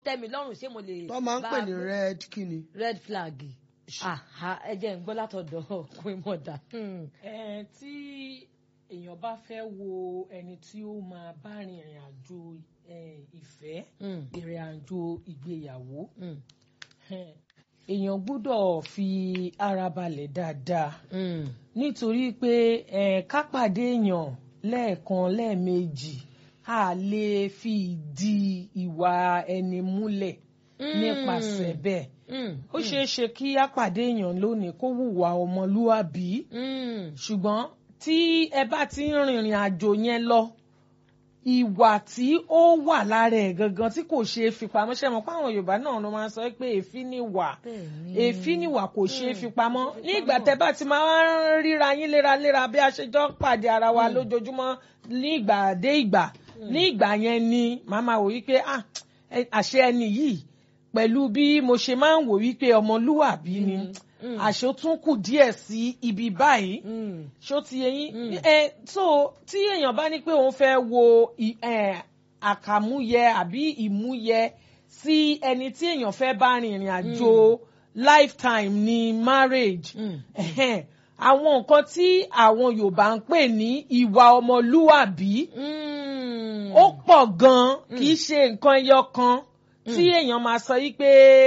tẹ́ mi lọ́rùn ṣé mo lè. tó máa ń bá pè a ní gbé? red kíni. red flag aha ẹ jẹ́ ń gbọ́ látọ̀dọ̀ queen mother. Hmm. ẹ tí èèyàn bá fẹ́ wo ẹni tí ó máa bá rin ìrìn àjò eh, ìfẹ́ Hmm. ìrìn àjò ìgbéyàwó Hmm. eh, èèyàn gbọ́dọ̀ fi ara balẹ̀ dáadáa Hmm. nítorí pé eh, ká pàdé èèyàn lẹ́ẹ̀kan lẹ́ẹ̀mejì a lè fi ìdí ìwà ẹni múlẹ̀ nípasẹ̀ bẹ́ẹ̀ Hmm. ó ṣeé ṣe kí á pàdé èèyàn lónìí kó hùwà ọmọlúwàbí Hmm. ṣùgbọ́n tí ẹ bá ti ń rìnrìn àjò yẹn lọ ìwà tí ó wà lára ẹ̀ gangan tí kò ṣeé fi pamọ́ ṣe mọ̀ pé àwọn Yorùbá náà ló máa ń sọ pé èéfín ni wà Bẹ́ẹ̀ni. èéfín ni wà kò ṣeé fi pamọ́ ní ìgbà tẹ́ bá ti máa ń ríra yín léraléra bí a ṣe jọ ń pàdé ara wa lójoojúmọ́ ní ìgbà dé ìgbà ní ìgbà yẹn ni màá máa wò wípé ah, ẹ- àṣẹ ẹni yìí pẹ̀lú bí mo ṣe máa ń wò wípé ọmọlúwàbí ni àṣẹ ó tún kù díẹ̀ sí ibi báyìí Hmm. ṣó ti yé yín ẹ so tí èèyàn bá ní pé òun fẹ́ wo ì- ẹ, àkàmúyẹ àbí ìmúyẹ sí ẹni tí èèyàn fẹ́ bá rin ìrìn àjò lifetime ní marriage Mm. ẹhẹ́n, àwọn nǹkan tí àwọn Yorùbá ń pè ní ìwà ọmọlúwàbí Hmm. ó pọ̀ gan-an kì í ṣe nǹkan ẹyọ kan tí èèyàn máa sọ yí pé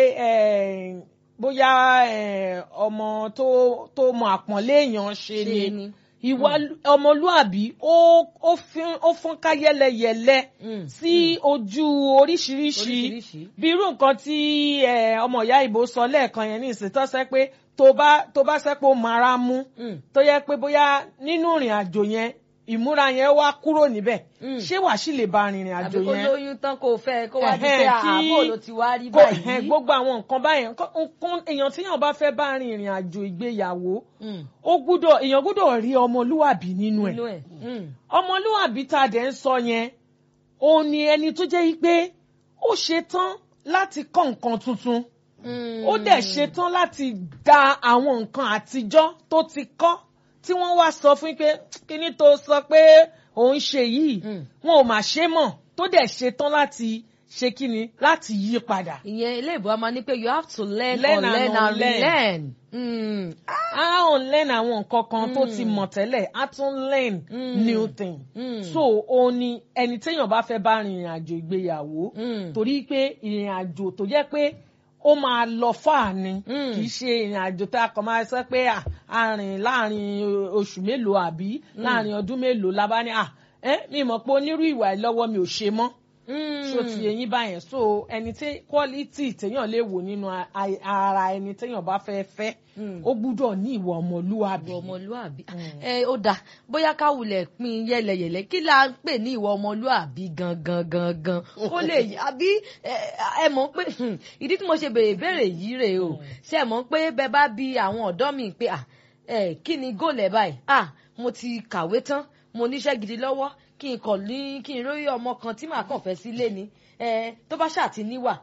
eh, bóyá eh, ọmọ tó tó mọ àpọ́nlé èèyàn ṣe Ṣe ni ni. ìwà ọmọlúàbí ó ó fín- ó fọ́nká yẹ́lẹyẹ̀lẹ Mm, sí ojú oríṣiríṣi Oríṣiríṣi. bí irú nǹkan tí eh, ọmọ ìyá ìbò sọ lẹ́ẹ̀kan yẹn ní ìsìn tó sẹ́ pé tó bá tó bá sẹ́ pé ó mara mú Mm. tó yẹ pé bóyá nínú ìrìn àjò yẹn ìmúra yẹn wá kúrò níbẹ̀ Mm. ṣé wàá sì lè ba rìnrìn àjò àbí kó yẹn lóyún tán kó fẹ́ kó wá di Ẹ̀hẹ́n, pé kí- àbò ló ti wá rí kó ẹ̀hẹ́n, báyìí. gbogbo àwọn nǹkan báyẹn nǹkan- nǹkan èèyàn tíyàn bá fẹ́ bá rin ìrìn àjò ìgbéyàwó Mm. ó gbúdọ̀ èèyàn gbúdọ̀ rí ọmọlúwàbí nínú ẹ̀ inú ẹ̀. Mm. ọmọlúwàbí tá a dẹ̀ ń sọ yẹn òun ni ẹni tó jẹ́ yí pé ó ṣetán láti kọ́ nǹkan tuntun Mm. ó dẹ̀ ṣetán láti da àwọn nǹkan àtijọ́ tó ti kọ́ tí wọ́n wá sọ fún yín pé kíní tó sọ pé òun ṣe yìí Mm. wọn ò mà ṣe mọ̀ tó dẹ̀ ṣetán láti ṣe kíni láti yí padà. ìyẹn ilé ìbò a máa ní pé you have to learn, Learn and unlearn and unlearn. relearn. Mm. a ò learn àwọn nǹkan kan tó ti mọ̀ tẹ́lẹ̀ a tún learn Mm. new thing. Mm. so òun ni ẹni téèyàn bá fẹ́ bá rin ìrìn àjò ìgbéyàwó Mm. torí pé ìrìn àjò tó jẹ́ pé ó máa lọ fáà ni Mm. kì í ṣe ìrìn àjò tá a kàn máa sọ pé à, a rìn láàrin oṣù mélòó àbí láàrin ọdún mélòó la bá ní à ẹ mi mọ̀ pé onírú ìwà ẹ̀ lọ́wọ́ mi ò ṣe mọ́ Mm. ṣó ti eyín báyẹn so ẹni tí quality téèyàn lè wò nínú a- a- ara ẹni téèyàn bá fẹ́ fẹ́ Mm. ó gbúdọ̀ ní ìwà ọmọlúwàbí. ìwọ ọmọlúàbí ẹ ó dáa bóyá ká wulẹ̀ pín yẹlẹyẹlẹ kí la ń pè ní ìwọ ọmọlúàbí gangan gangan kó lè yí àbí ẹ ẹ mọ̀ pé hmm, ìdí tí mo ṣe béèrè béèrè yìí rèé o ṣe mọ̀ pé bẹ́ẹ̀ bá bi àwọn ọ̀dọ́ mi pé à ẹ kí ni góòlẹ̀ báyìí à mo ti kàwé tán mo níṣẹ́ gidi lọ́wọ́ kí n kàn ní kí n róyè ọmọ kan tí màá kàn fẹ́ sílé ni ẹ tó bá ṣáà ti níwà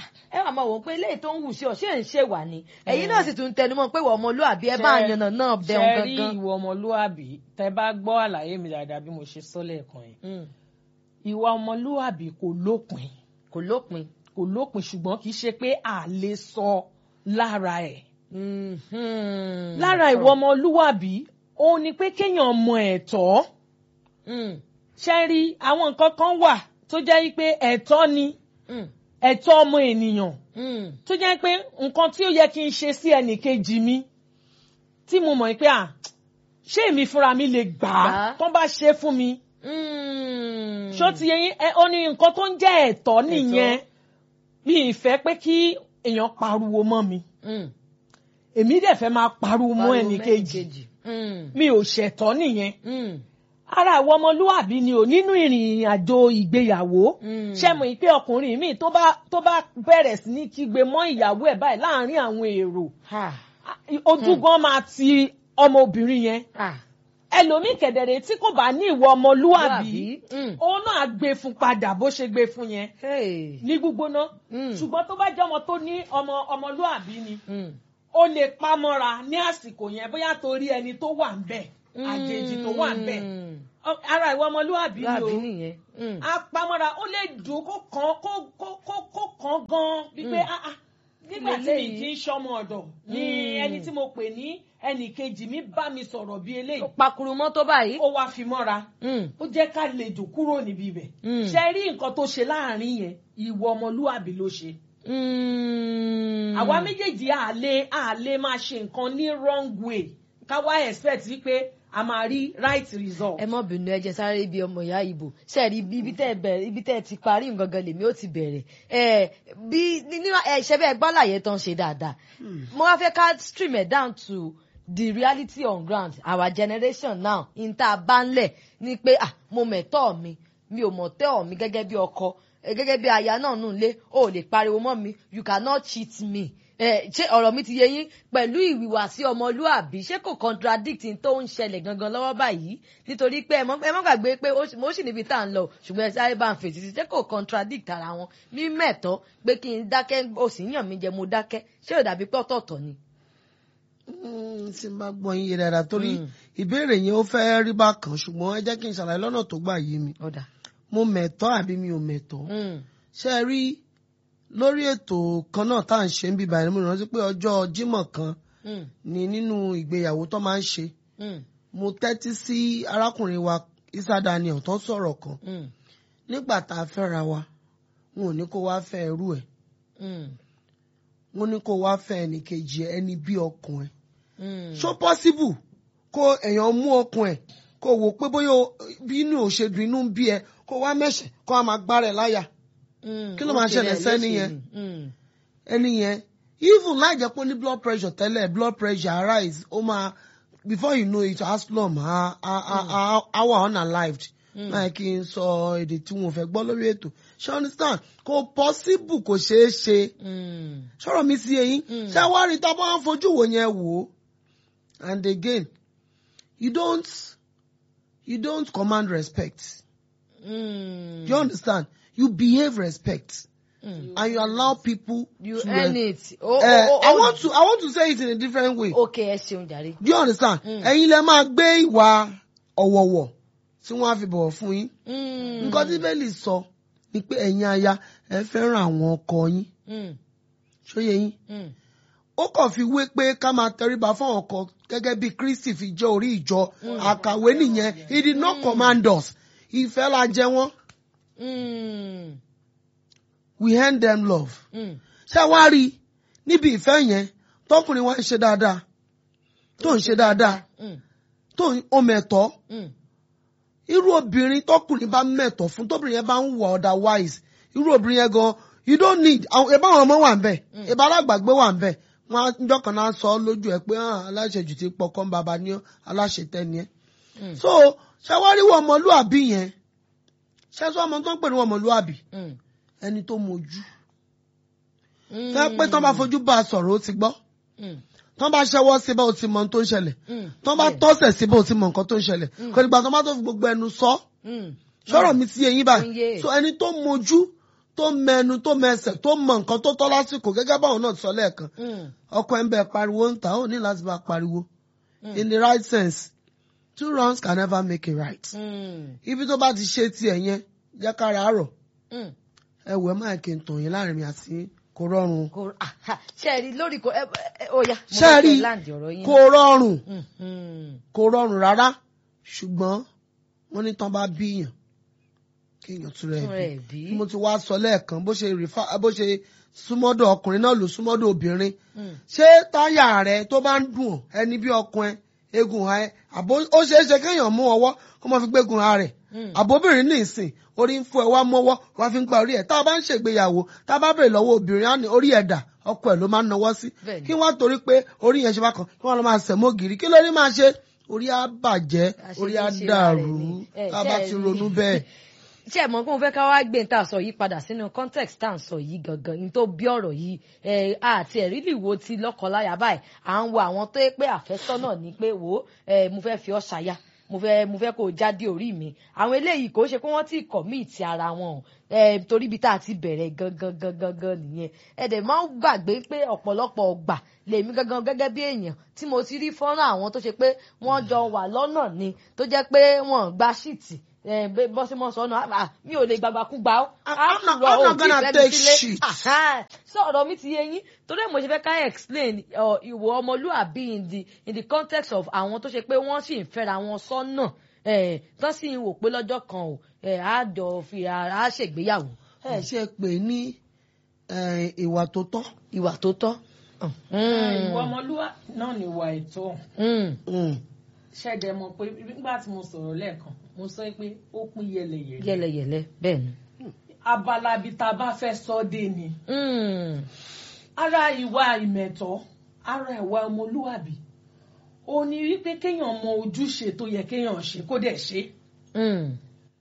ẹ wà máa wò ó pé eléyìí tó ń wù sí ọ ṣé ń ṣe wà ní ẹ̀yin náà sì tún tẹnumọ́ pé ìwọ ọmọlúàbí ẹ bá Ṣé- yànnà náà bẹun ṣe rí gangan. ìwà ọmọlúwàbí tẹ bá gbọ́ àlàyé mi dáadáa bí mo ṣe sọ lẹ́ẹ̀kan yẹn Mm. ìwà ọmọlúwàbí kò lópin kò lópin. kò lópin ṣùgbọ́n kì í ṣe pé a lè sọ lára ẹ̀ Mhm. lára ìwà ọmọlúwàbí òun ni pé kéèyàn mọ ẹ̀tọ́ Mm. ṣe rí àwọn nǹkan kan wà tó jẹ́ wípé ẹ̀tọ́ ni Mm. ẹ̀tọ́ ọmọ ènìyàn Mm. tó jẹ́ pé nǹkan tí ó yẹ kí n ṣe sí ẹnì kejì mi tí mo mọ̀ pé à ṣé èmi fúnra mi lè gbà á Gbà á. tán bá ṣe fún mi Mm. ṣó ti yẹ yín ẹ ó ní nǹkan tó ń jẹ́ ẹ̀tọ́ nìyẹn mi ì fẹ́ pé kí èèyàn pariwo mọ́ mi Mm. èmi dẹ̀ fẹ́ máa pariwo mọ́ Pariwo ẹnì mẹ́nì kejì Mm. mi ò ṣẹ̀tọ́ nìyẹn Mm. ara àwọn ọmọlúwàbí ni ò nínú ìrìn àjò ìgbéyàwó Mm. ṣé mo pé ọkùnrin mi tó bá tó bá bẹ̀rẹ̀ sí ní kígbe mọ́ ìyàwó ẹ̀ báyìí láàárín àwọn èrò Ha. ojú gan máa ti ọmọbìnrin yẹn Ha. ẹlòmíì kẹ̀dẹ̀rẹ̀ tí kò bá ní ìwọ ọmọlúwàbí Mm. òun náà á gbé fún padà bó ṣe gbé fún yẹn Hey. ní gbígbóná Mm. ṣùgbọ́n tó bá jẹ́ ọmọ tó ní ọmọ ọmọlúwàbí ni Mm. ó lè pamọ́ra ní àsìkò yẹn bóyá torí ẹni tó wà ń bẹ̀ àjèjì tó wà ń bẹ̀ Mm. Ọ- ara ìwà ọmọlúwàbí ni láàbí o nìyẹn. Mm. apamọ́ra ó lè dùn kó kàn kó kó kó kó kàn gan wípé ah ah nígbà tí mi Lélẹ́yìí. kì í ṣọmọ ọ̀dọ̀ ni Mm. ẹni tí mo pè ní ẹnì kejì mi bá mi sọ̀rọ̀ bí eléyìí pakuru mọ́ tó báyìí. ó wá fi mọ́ra Mm. ó jẹ́ ká lè dùn kúrò níbi ibẹ̀ Mm. ṣe rí nǹkan tó ṣe láàrin yẹn ìwọ ọmọlúwàbí ló ṣe Mm. àwa méjèèjì àlè àlè máa ṣe nǹkan ní wrong way ká wá expect wípé a máa rí right result. ẹ mọ bínú ẹ jẹ́ sáré ibi ọmọ ìyá ìbò sẹẹri ibi tẹ bẹ̀rẹ̀ ibi tẹ ti parí ngangan lèmi ó ti bẹ̀rẹ̀ ẹ bí nínú ẹ ṣe bẹ́ẹ̀ gbọ́láyé tán ṣe dáadáa mo wá fẹ́ ká stream it down to the reality on ground our generation now n tá a bá ń lẹ̀ ni pé ah mo mẹ̀tọ́ mi mi ò mọ̀ tẹ́ ọ̀ mi gẹ́gẹ́ bí ọkọ eh, gẹ́gẹ́ bí aya náà nù lé o ò lè pariwo mọ́ mi you cannot cheat me ẹ ṣé ọ̀rọ̀ mi ti yé yín pẹ̀lú ìwìwàsí ọmọlúàbí ṣé kò contradict n tó ń ṣẹlẹ̀ gangan lọ́wọ́ báyìí nítorí pé ẹ mọ́ ẹ mọ́ gbàgbé pé ó sì- mo sì níbi tá à ń lọ ṣùgbọ́n ẹ sáré bá ń fèsì sí ṣé kò contradict ara wọn ní mẹ́tọ́ pé kí n dákẹ́ o sì ń yàn mí jẹ mo dákẹ́ ṣé ò dàbí pé ọ̀tọ̀ọ̀tọ̀ ni. Mm, tí n bá gbọ́ yín yé dáadáa torí Mm. ìbéèrè yẹn ó fẹ́ rí bákan ṣùgbọ́n ẹ jẹ́ kí n ṣàlàyé lọ́nà tó gbà yé mi ọ̀dà. mo mẹ̀tọ́ àbí mi ò mẹ̀tọ́ Mm, ṣe é rí lórí ètò kan náà tá à ń ṣe ń bíbá ẹni mo rántí pé ọjọ́ Jímọ̀ kan mm, ni nínú ìgbéyàwó tó máa ń ṣe mm, mo tẹ́tí sí arákùnrin wa Isa Daniel tó sọ̀rọ̀ kan mm, nígbà tá a fẹ́ra wa wọn ò ní kó wá fẹ́ ẹrú ẹ̀ mm, wọn ní kó wá fẹ́ ẹnìkejì ẹ̀, ẹni bí ọkùn ẹ̀ mm. ṣó possible kó èèyàn mú ọkùn ẹ̀ kó wò pé bóyá o- bí inú ò ṣe dùn inú ń bí ẹ kó wá mẹ́sẹ̀ kó wá máa gbára ẹ̀ láyà Mm, kí ló ó máa ṣe ṣẹlẹ̀ rẹ̀ sẹ́ni léṣe yẹn? ni. Mm, ẹni yẹn even láì jẹ́ pé ó ní blood pressure tẹ́lẹ̀ blood pressure arise ó máa before you know it asplum á á á á á wà unalived Mm. máa kí n sọ èdè tí wọn ò fẹ́ gbọ́ lórí ètò ṣé understand kò possible kò ṣeé ṣe mm, sọ̀rọ̀ mi sí eyín Mm. ṣé wá rí tá a bá ń fojú wò yẹn wò ó and again you don't you don't command respect mm, you understand you behave respect mm. and you allow people you to earn res- it. Oh, Eh, oh, oh, I oh. want to I want to say it in a different way. okay ẹ ṣeun jàre. Do you understand? Mm. Ẹ̀yin lẹ máa gbé ìwà ọ̀wọ̀wọ̀ tí wọ́n á fi bọ̀wọ̀ fún yín. Mm, Nǹkan tí Bẹ́ẹ̀lì sọ ni pé ẹ̀yin aya ẹ fẹ́ràn àwọn ọkọ yín. mm, Ṣóyè yín? mm, Ó kàn fi wé pé ká máa tẹríba fún àwọn ọkọ gẹ́gẹ́ bí Kristi fi jẹ́ orí ìjọ. Àkàwé nìyẹn. He did not command us. Ìfẹ́ la jẹ wọ́n. mm, We hand them love. mm. Ṣé wá rí i níbi ìfẹ́ yẹn tọkùnrin wa ń ṣe dáadáa tó ń ṣe dáadáa Mm, tó ń ó mẹ̀tọ́ mm, irú obìnrin tọkùnrin bá mẹ̀tọ́ fún tóbìnrin yẹn bá ń wà otherwise irú obìnrin yẹn gan you don't need àwọn ìbá àwọn ọmọ wà ń bẹ̀ ìbá alágbàgbé wà ń bẹ̀ wọn á njọ́ kan náà sọ lójú ẹ pé hàn aláṣejù ti pọkàn bàbá ní aláṣetẹ́ni ẹ. Mm. so ṣàwáríwọ̀ ọmọlúàbí yẹn ṣẹ́sọ́ ọmọ tó ń pè ní ọmọlúàbí mm, ẹni tó mojú mm. fẹ́ pé tán bá fojú bá a sọ̀rọ̀ ó ti gbọ́ Mm, tán bá ṣẹ́wọ́ síbẹ̀ ó ti mọ ohun tó ń ṣẹlẹ̀ mm, tán bá yeah. tọ́sẹ̀ síbẹ̀ ó ti mọ nǹkan tó ń ṣẹlẹ̀ kò nígbà tán bá tó fi gbogbo ẹnu sọ Mm, sọ̀rọ̀ mi ti eyín Ó ń yé. báyìí so ẹni tó mojú tó mẹnu tó mẹsẹ̀ tó mọ nǹkan tó tọ́ lásìkò gẹ́gẹ́ báwọn náà ti sọ lẹ́ẹ̀kan mm, ọkọ ẹ̀ ń bẹ pariwo ń ta ó ní láti bá pariwo in the right sense two wrongs can never make a right mm, ibi tó bá ti ṣe tiẹ̀ yẹn jẹ́ kára àárọ̀ mm. ẹ wẹ̀ máa kí n tàn yín láàrin mi àti kò rọrùn kò aha, ṣe ẹ rí lórí kò ẹ ẹ ó yá mo ṣe fẹ́ rí kẹ́ láǹdì ọ̀rọ̀ yín. kò rọrùn Mm, mm, kò rọrùn rárá ṣùgbọ́n wọ́n ní tán bá bíyàn kéèyàn tún rẹ̀ Tún bí rẹ̀ bí. bí mo ti wá sọ lẹ́ẹ̀kan bó ṣe rìfà bó ṣe súnmọ́dọ̀ ọkùnrin náà ló súnmọ́dọ̀ obìnrin mm, ṣé táyà rẹ tó bá ń dùn ọ́, ẹni bí ọkùnrin egun ha ẹ àbó ó ṣeé ṣe kéèyàn mú ọwọ́ kó máa fi gbégun ha rẹ̀ mm. àbóbìnrin ní ìsìn orí ń fún ẹ wá mọ́wọ́ wá fi ń gba orí ẹ̀ tá a bá ń ṣègbéyàwó tá a bá bèrè lọ́wọ́ obìnrin á ní orí ẹ̀ dà ọkọ ẹ̀ ló máa ń nawọ́ sí Bẹ́ẹ̀ni. kí wọ́n torí pé orí yẹn ṣe bá kan kí wọ́n lọ máa sẹ̀ mọ́ gírí kí lórí máa ṣe orí á bàjẹ́ Àṣejù orí á ṣe dàrú ara ẹ̀ ni. Ẹ, ká ṣé bá ẹ ti rí? ronú bẹ́ẹ̀. ṣé ẹ mọ̀ pé mo fẹ́ ká wá gbé tá a sọ yìí padà sínú context tá à ń sọ yìí gangan ní tó bí ọ̀rọ̀ yìí ẹ àti ẹ̀rí lè wo ti lọ́kọláya báyìí à ń wo àwọn tó yẹ pé àfẹ́sọ́nà ni pé wò ó ẹ mo fẹ́ fi ọ́ ṣaya mo fẹ́ mo fẹ́ kó o jáde orí mi àwọn eléyìí kò ṣe pé wọ́n ti commit ara wọn o ẹ torí ibi tá a ti bẹ̀rẹ̀ gangan gangan gan nìyẹn ẹ dẹ̀ máa ń gbàgbé pé ọ̀pọ̀lọpọ̀ ọgbà lèmi gangan gẹ́gẹ́ bí èèyàn tí mo ti rí fọ́nrán àwọn tó ṣe pé wọ́n jọ wà lọ́nà ni tó jẹ́ pé wọ́n gba ṣíìtì bọ́símọ̀ sọ́nà mi ò lè gbàgbàkúgbà ó I'm not- I'm not gonna take shit. so ọ̀rọ̀ mi ti yé yín torí ẹ̀ mo ṣe fẹ́ ká explain uh, ìwọ ọmọlúàbí in the in the context of àwọn tó ṣe pé wọ́n sì ń fẹ́ra wọn sọ́nà eh, tán sì ń wò pé lọ́jọ́ kan ò eh, á jọ fi á ṣègbéyàwó ẹ ṣe pè ní eh, ìwà tó tọ́. ìwà tó tọ́. ìwà ọmọlúwa náà ni ìwà ètò Mm. Mm. ṣẹ̀dẹ̀ mọ̀ pé nígbà tí mo sọ̀rọ̀ lẹ́ẹ̀kan mo sọ pé ó pín yẹlẹyẹlẹ yẹlẹyẹlẹ bẹ́ẹ̀ ni. abala ibi tá a bá fẹ́ sọ dé ni Mm. ara ìwà ìmẹ̀tọ́ ara ìwà ọmọlúwàbí ó ní wípé kéèyàn mọ ojúṣe tó yẹ kéèyàn ṣe kó dẹ̀ ṣe Mm.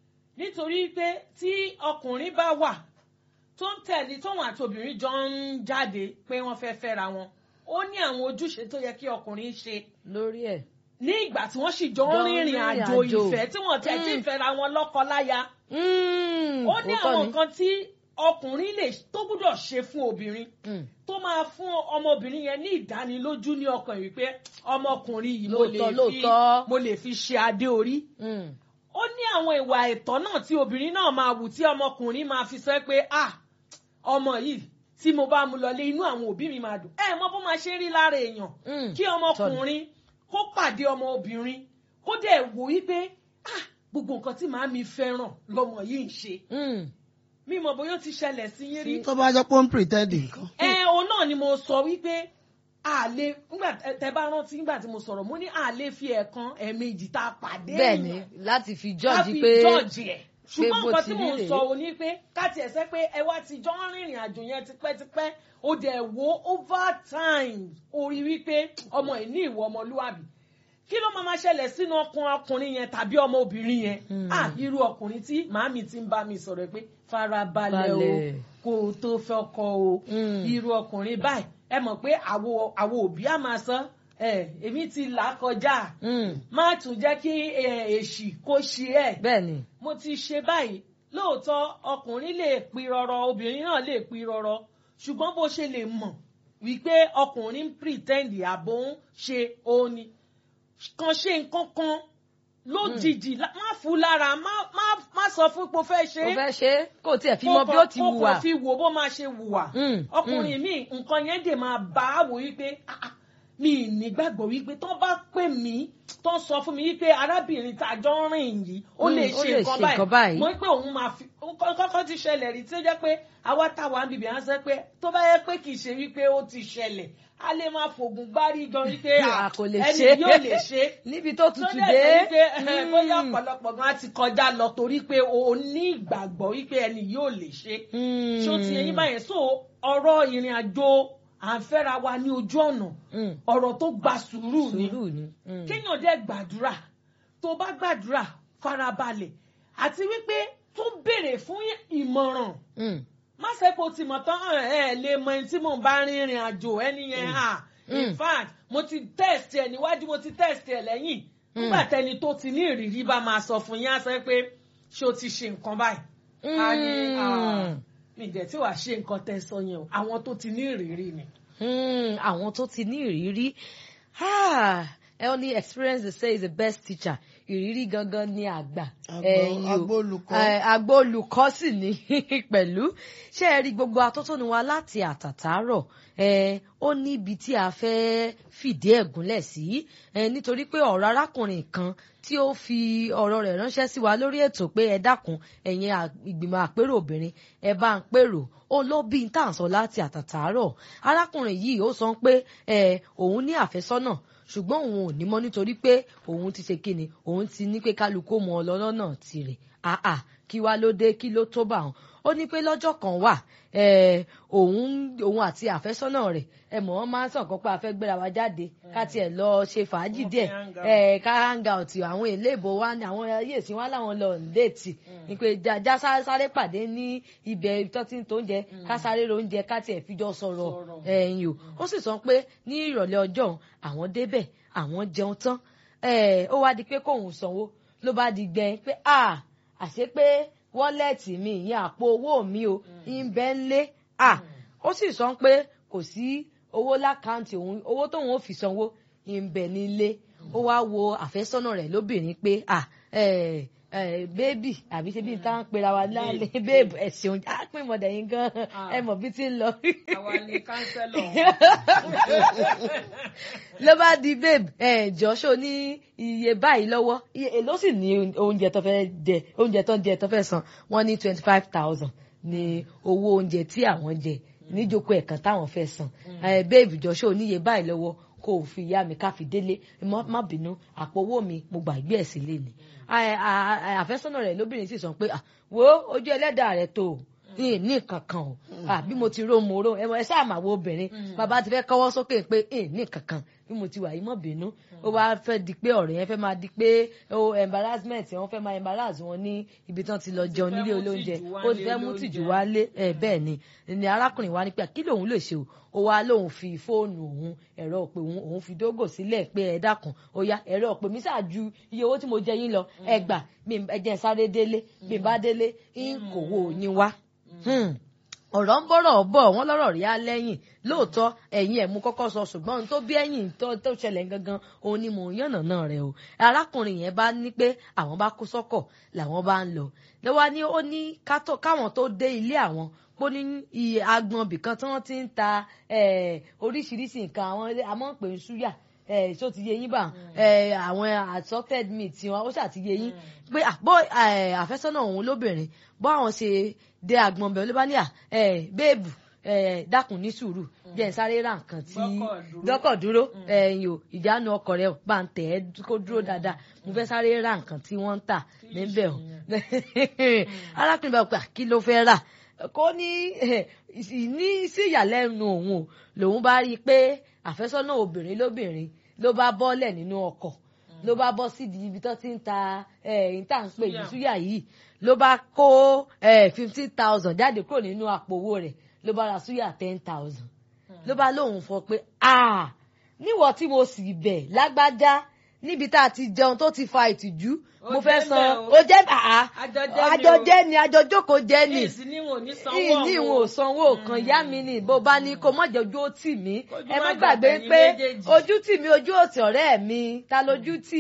nítorí pé tí ọkùnrin bá wà tó ń tẹ̀lé tóun àti obìnrin jọ ń jáde pé wọ́n fẹ́ fẹ́ra wọn ó ní àwọn ojúṣe tó yẹ kí ọkùnrin ṣe lórí ẹ̀. ní ìgbà tí wọ́n sì jọ ń Jọ ń rìnrìn rìnrìn àjò àjò. ìfẹ́ tí wọ́n tẹ̀ tí ń Mm. fẹ́ra wọn lọ́kọ láya Mm. ó ní Òótọ́ àwọn ni. nǹkan tí ọkùnrin lè tó gbúdọ̀ ṣe fún obìnrin Mm. tó máa fún ọmọbìnrin yẹn ní ìdánilójú ní ọkàn yìí pé ọmọkùnrin yìí mo lè Lóòótọ́, fi lóòótọ́. mo lè fi ṣe adé orí Mm. ó ní àwọn ìwà ẹ̀tọ́ náà tí obìnrin náà máa wù tí ọmọkùnrin máa fi sọ pé ah ọmọ yìí tí mo bá mu lọlé inú àwọn òbí mi máa dùn ẹ mọ bó máa ṣe rí lára èèyàn Mm. kí ọmọkùnrin kó pàdé ọmọ obìnrin kó dẹ̀ wò wípé ah gbogbo nǹkan tí màámi fẹ́ràn lọmọ yìí ń ṣe Mm. mímọ bóyá ó ti ṣẹlẹ̀ sí yín rí tó bá jẹ́ pé ó ń pretend nǹkan. ẹ òun náà ni mo sọ wípé a lè nígbà tẹ- tẹ bá rántí nígbà tí mo sọ̀rọ̀ mo ní a lè fi ẹ̀kan ẹ̀ẹ̀mejì tá a pàdé bẹ́ẹ̀ ni láti fi ká jọ́ọ̀jì fi pé jọ́ọ̀jì ẹ̀ ṣùgbọ́n bó nǹkan ti tí rí mò ń rèé. sọ ò ní pé káti ẹ̀ sẹ́ pé ẹ wá ti jọ ń rìnrìn àjò yẹn tipẹ́tipẹ́ ó dẹ̀ wo over time orí wípé ọmọ ẹ̀ ní ìwọ ọmọlúwàbí kí ló máa máa ṣẹlẹ̀ sínú ọkàn ọkùnrin yẹn tàbí ọmọ obìnrin yẹn Mm. ah irú ọkùnrin tí màámi ti ń bá mi sọ̀rọ̀ pé farabalẹ̀ o Balẹ̀. kó o tó fẹ́ ọkọ o Mm. irú ọkùnrin báyìí ẹ mọ̀ pé àwo àwo òbí á máa sọ ẹ èmi ti là á kọjá Mm. má tún jẹ́ kí ẹ, èṣì kó ṣe ẹ̀ bẹ́ẹ̀ ni. mo ti ṣe báyìí lóòótọ́ ọkùnrin lè pi rọrọ obìnrin náà lè pi rọrọ ṣùgbọ́n bó ṣe lè mọ̀ wípé ọkùnrin ń pretend àbò ń ṣe òun ni kan ṣe nǹkan kan lójijì lá- má fún lára má má- má sọ fún pé o fẹ́ ṣe ó é fẹ́ ṣe é kó tiẹ̀ fi kó mọ bí kàn- ó ti kó wùwà. kàn fi wò bó máa ṣe wùwà Mm, ọkùnrin mi nǹkan yẹn dè máa bá a wò wípé "Ah, ah, mi ì nígbàgbọ́ wípé tó bá pè mí tó sọ fún mi wípé arábìnrin tá a jọ ń rìn yìí ó Mm, lè ó ṣe lè nǹkan ṣe nǹkan báyìí. báyìí mo ní pé òun máa fi kọ́kọ́ ti ṣẹlẹ̀ rí tí ó jẹ́ pé àwa táwa ń bìbí à ń sọ pé tó bá yẹ pé kì í ṣe wípé ó ti ṣẹlẹ̀ a lè máa fògùn gbárí gan wípé A kò lè ẹni ṣe. yóò lè ṣe níbi tó tó tutù dẹ̀ dé. jẹ́ wípé ẹ, Mm. bóyá ọ̀pọ̀lọpọ̀ gan ti kọjá lọ torí pé o ní ìgbàgbọ́ wípé ẹni yóò lè ṣe Mm. ṣó ti ẹyin báyẹn so ọ̀rọ̀ ìrìn àjò à ń fẹ́ra wa ní ojú ọ̀nà Mm. ọ̀rọ̀ tó gba sùúrù ni sùúrù ni. Mm. kéèyàn dẹ̀ gbàdúrà tó bá gbàdúrà farabalẹ̀ àti wípé tó béèrè fún ìmọ̀ràn Mm. má ṣe kó ti mọ̀ tán ẹ ẹ lè mọ ẹni tí mò ń bá rìnrìn àjò ẹni yẹn à in Mm. fact mo ti test ẹ níwájú mo ti test ẹ lẹ́yìn nígbà tẹni tó ti ní ìrírí bá máa sọ fún yín á sọ pé ṣé o ti ṣe nǹkan báyìí a ní "Ah, Mm. mi jẹ́ tí wàá ṣe nǹkan tẹ́ sọ yẹn o àwọn tó ti ní ìrírí ni. Mm, àwọn tó ti ní ìrírí Ah, ẹ ó ní experience they say is the best teacher ìrírí gangan ni àgbà Àgbà- ẹ̀yin o. àgbà olùkọ́. Eh, àgbà olùkọ́ sì ní pẹ̀lú ṣé ẹ rí gbogbo atótónu wa láti àtàtàárọ̀ eh, ó níbi tí a fẹ́ fìdí ẹ̀ gúnlẹ̀ sí eh, nítorí pé ọ̀rọ̀ arákùnrin kan tí ó fi ọ̀rọ̀ rẹ̀ ránṣẹ́ sí wa lórí ètò pé ẹ dákun ẹ̀yin à- ìgbìmọ̀ àpérò obìnrin ẹ bá ń pèrò ó ló bí n tà ń sọ láti àtàtàárọ̀ arákùnrin yìí ó sọ pé eh, òun ní àfẹ́sọ́nà ṣùgbọ́n òun ò ní mọ́ nítorí pé òun ti ṣe kíni òun ti ní pé kálukú mọ ọlọ́lọ́nà tirẹ̀ àà kí wá ló dé kí ló tó bá wọn ó ní pé lọ́jọ́ kan wà eh, òun òun àti àfẹ́sọ́nà rẹ̀ ẹ mọ̀ wọ́n máa ń sọ̀kan pé a fẹ́ gbéra wa jáde ká tiẹ̀ lọ ṣe fàájì Wọ́n díẹ̀ fẹ́ hang out. eh, ká hang out àwọn èléèbó wa ní àwọn ayéèsí wa láwọn lọ déètì ní pé já sáré sáré pàdé ní ibẹ̀ tó ti ń tó oúnjẹ ká sáré ro oúnjẹ ká tiẹ̀ fijọ́ sọ̀rọ̀ Sọ̀rọ̀. ẹ̀yìn o ó sì sọ pé ní ìrọ̀lẹ́ ọjọ́ òun, àwọn débẹ̀ àwọn jẹun tán ẹ̀, ó wá di pé kóun sanwó ló bá di gbẹ pé à àṣé pé wọ́lẹ̀tì mi ìyẹn àpò owó mi o ń bẹ ń lé à ó sì sọ pé kò sí owó lákàntì òun owó tóun ò fi sanwó ń bẹ nílé ó wá wo àfẹ́sọ́nà rẹ̀ lóbìnrin pé à ẹ̀ ẹ̀ bébì àbí ṣe bí n tá ń pera wa lálẹ́ bébì ẹ̀sìn á pín mọ̀dà yín gan ẹ mọ̀ bí ti ń lọ. àwa ni kánsẹ́lọ̀ ló bá di babe ẹ jọ́sọ ní iye báyìí lọ́wọ́ iye èló sì ní oúnjẹ tó fẹ́ jẹ oúnjẹ tó ń jẹ tó fẹ́ san wọ́n ní twenty five thousand ní owó oúnjẹ tí àwọn jẹ níjókòó ẹ̀kan táwọn fẹ́ san ẹ babe jọ́sọ níye báyìí lọ́wọ́ kó o fi yá mi ká fi délé má má bínú àpò owó mi mo gbàgbé ẹ̀ sílé ni Ẹ, à- à- àfẹ́sọ́nà rẹ̀ lóbìnrin sì sọ pé "Ah, wo ojú ẹlẹ́dàá rẹ̀ tó o ní ní kankan o Ah, bí mo ti ró mo ró ẹ mọ ẹ sáà máa wo obìnrin bàbá ti fẹ́ kọ́wọ́ sókè pé ẹ ní kankan bí mo ti wà yìí mọ̀ bínú ó wá fẹ́ di pé ọ̀rẹ́ yẹn fẹ́ máa di pé o embarrassment wọn fẹ́ máa embarrass wọn ní ibi tán ti lọ jẹun nílé mú olóúnjẹ tìjú wá ó ti nílé fẹ́ mú olóúnjẹ. tìjú wálé ẹ bẹ́ẹ̀ ni ni arákùnrin wa ní pé kí lòun lè ṣe o ó wá lóun fi fóònù òun ẹ̀rọ òpè òun òun fi dógò sílẹ̀ pé ẹ dákun ó yá ẹ̀rọ òpè mi ṣáàjú iye owó tí mo jẹ yín lọ ẹ gbà bí n- ẹ jẹ́ n sáré délé bí n bá délé ń kòwò yín wá. Hmm ọ̀rọ̀ ń bọ̀rọ̀ bọ̀ wọ́n lọ́rọ̀ rí á lẹ́yìn lóòótọ́ ẹ̀yìn ẹ̀ mú kọ́kọ́ sọ ṣùgbọ́n ohun tó bí ẹ̀yìn tó tó ṣẹlẹ̀ gangan òun ni mò ń yànnà náà rẹ̀ o arákùnrin yẹn bá ní pé àwọn bá kó sọ́kọ̀ làwọn bá ń lọ lọ́wọ́ ni ó ní kátó- káwọn tó dé ilé àwọn pó ní iye agbọn bìkan tí wọ́n ti ń ta eh, oríṣiríṣi nǹkan àwọn àmọ́ pè ń súyà ẹ ṣó ti yé yín bá ẹ àwọn assorted meat wọn ó ṣàti yé yín pé àbọ àfẹ́sọ́nà òun lóbìnrin bọ́ àwọn ṣe dé agbọn bẹ̀rẹ̀ ló bá ní à ẹ béèbù ẹ dákun ní sùúrù jẹ́ n sáré ra nǹkan tí Gbọ́kọ̀ dúró. gbọ́kọ̀ dúró ẹ̀yìn o ìjánu ọkọ̀ rẹ o bá ń tẹ̀ ẹ́ kó dúró dáadáa mo fẹ́ sáré ra nǹkan tí wọ́n ń tà níbẹ̀ o arákùnrin bá pè kí ló fẹ́ rà kó ní eh, ní sí ìyàlẹ́nu òun o lòun bá rí i pé àfẹ́sọ́nà obìnrin lóbìnrin ló bá bọ́lẹ̀ nínú ọkọ̀ ló bá bọ́ sídìí ibi tó ti ń ta ẹ̀yìn tá à ń pè ní Súyà. súyà yìí ló bá kó fifteen thousand jáde kúrò nínú àpò owó rẹ̀ ló bá ra súyà ten thousand ló bá lóun fọ pé ah níwọ̀ tí mo sì bẹ̀ lágbájá níbi tá a ti jẹun tó ti fa ìtìjú Ó mo fẹ́ jẹ́ san bẹ́ẹ̀ o. ó jẹ́ àá Àjọjẹ́ ni o. àjọjẹ́ ni àjọjókòó jẹ́ ni èsì ni wọn ò ní sanwó ìní ìwọ̀n ò sanwó kan yá mi ni bó bá ní kó mọ̀jẹ̀ ojú ó tì mí Ojú ẹ má má gbàgbé gbàgbé pé yín méjèèjì. ojú tì mí ojú òtì ọ̀rẹ́ mi ta lójú tì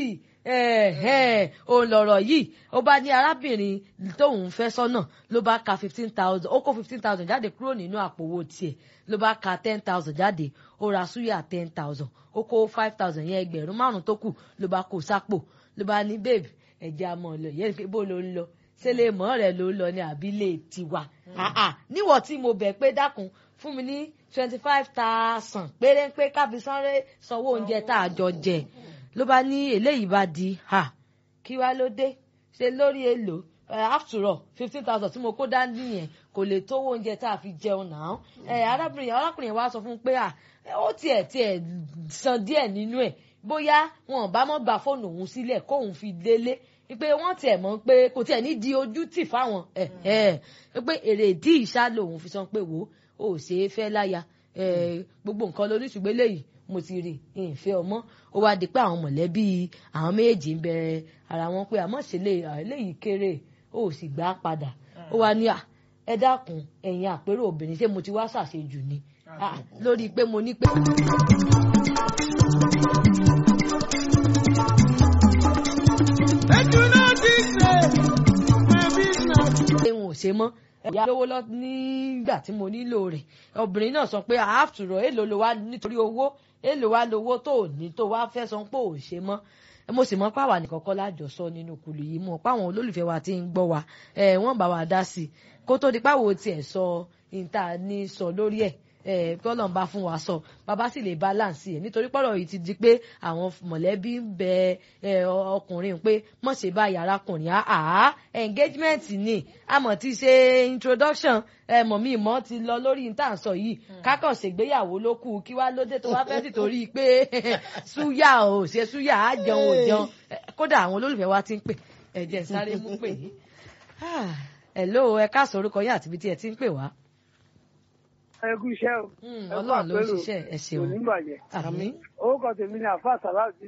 òun lọ̀rọ̀ yìí ó bá ní arábìnrin tóun fẹ́ sọ́nà ló bá ka fifteen thousand ó kó fifteen thousand jáde kúrò nínú àpò owó tiẹ̀ ló bá ka ten thousand jáde ó ra súyà ten thousand ó kó five thousand yẹn ẹgbẹ̀rún márùn-ún tó kù ló bá kó sápò ló bá ní babe ẹ̀jẹ̀ àmọ́ lọ yẹn pé bó ló ń lọ ṣé lè mọ́ rẹ̀ ló ń lọ ní àbílẹ̀ tiwa Ah, ah. níwọ̀ tí mo bẹ̀ pé dákun fún mi ní twenty five thousand péré pé káfí sáré sanwó oúnjẹ tá a jọ jẹ ló bá ní eléyìí bá di ha kí wá ló dé ṣe lórí èlò Eh, after all fifteen thousand tí mo kó dání yẹn kò lè tówó oúnjẹ tá a fi jẹun náà ẹ arábìnrin arákùnrin wa sọ fún un pé à ó tiẹ̀ tiẹ̀ san díẹ̀ nínú ẹ̀ bóyá wọn bá mọ́ gba fóònù òun sílẹ̀ kóun fi délé pé wọ́n tiẹ̀ mọ̀ pé kò tiẹ̀ ní di ojú tì fáwọn ẹ̀ ẹ̀ pé èrè ìdí ìṣá lòun fi sọ pé wò ó ò ṣeé fẹ́ láya eh, gbogbo nǹkan lóníṣùgbọ́n eléyìí mo ti rí ìfẹ́ ọmọ ó wá di pé àwọn mọ̀lẹ́bí àwọn méjèèjì ń bẹ ara wọn pé àmọ́ ṣe lè eléyìí kéré ó sì gbà á padà ó wá ní à ẹ dákun ẹ̀yin àpérò obìnrin ṣé mo ti wá ṣàṣejù ni Ah, lórí pé mo ní pé. ẹ̀hún ò ṣe mọ́ ìyá lówó lọ nígbà tí mo nílò rẹ̀ obìnrin náà sọ pé àáfùrọ̀ èlò ló wá nítorí owó èlò wá lówó tó ò ní tó wá fẹ́ sọ pé ò ṣe mọ́ mo sì mọ̀ páwa nìkan kọ́ lájọsọ nínú kùlù yìí mọ̀ páwọn olólùfẹ́ wa ti ń gbọ́ wa ẹ̀ wọ́n bá wa dá sí i kó tó di páwo tiẹ̀ sọ ìta ní sọ lórí ẹ̀ ẹ̀ kí ọlọ́run bá fún wa sọ bàbá sì lè balance ẹ̀ nítorí pọ́rọ̀ yìí ti di pé àwọn mọ̀lẹ́bí ń bẹ ẹ̀ ọkùnrin pé mọ̀ ṣe bá yàrá kùnrin àá engagement ni àmọ̀ ti ṣe introduction ẹ̀ mọ̀ mi mọ̀ ti lọ lórí ìta sọ yìí kákàn ṣègbéyàwó ló kù kí wá lóde tó wá fẹ́ sì torí pé súyà ò ṣe súyà á jẹun ò jẹun Eh, kódà àwọn olólùfẹ́ wa ti ń pè ẹ̀jẹ̀ sáré mú pè yìí hello ẹ káàsán orúkọ yín àti ibi tí ẹ ti ń pè wá. ẹ kú iṣẹ́ o. Hmm, Ẹ kú ọlọ́run ló ń àpérò. ṣiṣẹ́ ẹ kò ṣeun ní bàjẹ́. àmín orúkọ tèmi ni àfa sàláùdì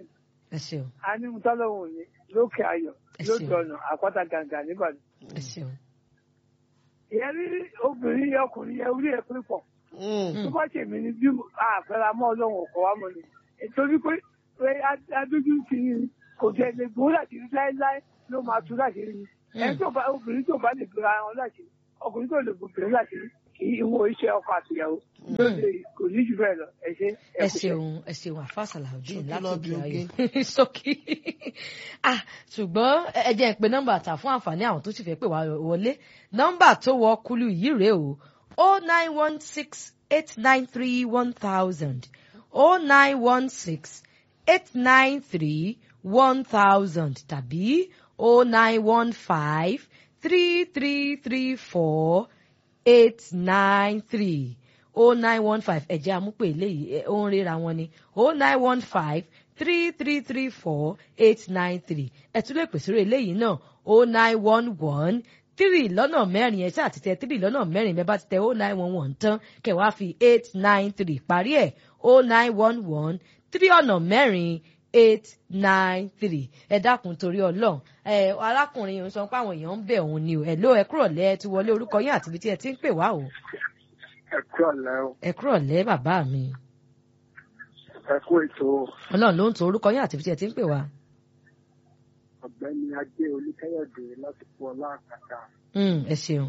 ẹ ṣeun a ní mutálọ́wọ̀ ní lókè ayọ̀ Ẹ lójú ṣeun. ọ̀nà àpáta gàǹgà nígbàdàn. ẹ ṣeun. ìyẹn rí obìnrin yẹn ọkùnrin yẹn orí ẹ̀ pé pọ̀ Mm. tó bá ṣèmi ni bí àpẹẹrẹ mọ́ ọlọ́run ọkọ̀ wa mọ̀ ni nítorí pé pé adójú ti ní kò jẹ́ lè gbó láti rí láéláé ló máa tú láti rí ni ẹni tó bá obìnrin tó bá lè gbéra wọn láti rí ọkùnrin tó lè gbóbìnrin láti rí kì í wo iṣẹ́ ọkọ àtìyàwó ló lè kò ní jù bẹ́ẹ̀ lọ ẹ ṣe ẹ kú iṣẹ́. ṣeun ẹ ṣeun àfàṣàlàudeen Ṣókí láti lọ òkè bí ayé ṣókí ah ṣùgbọ́n ẹ ẹ jẹ́ ń pe nọ́mbà tà fún àǹfààní àwọn tó sì fẹ́ pè wá wọlé nọ́mbà tó wọ kúlù yìí rèé o o nine one six eight nine three one thousand o nine one six eight nine three one thousand tàbí o nine one five three three three four eight nine three o nine one five ẹ̀jẹ̀ amúpè eléyìí ẹ̀, ó ń ríra wọn ni o nine one five three three three four eight nine three ẹ̀ tún lè pèsè rẹ̀ eléyìí náà o nine one one three lọ́nà mẹ́rin ẹ̀ ṣáà ti tẹ three lọ́nà mẹ́rin bẹ́ẹ̀ bá ti tẹ o nine one one tán kẹ̀ wá fi eight nine three parí ẹ̀ o nine one one three ọ̀nà mẹ́rin eight nine three ẹ dákun torí Ọlọ́run ẹ arákùnrin yìí ń sọ pé àwọn èèyàn ń bẹ̀ òun ni o ẹ ló ẹ kúrò lẹ ẹ ti wọlé orúkọ yín àti ibi tí ẹ ti ń pè wá o ẹ kú ọ̀lẹ́ o ẹ kúrò lẹ bàbá mi ẹ kú ètò Ọlọ́run ló ń to orúkọ yín àti ibi tí ẹ ti ń pè wá. ọ̀gbẹ́ni ajé olùkẹ́yọ̀dé láti fún ọlá àkàtà Mm, ẹ ṣeun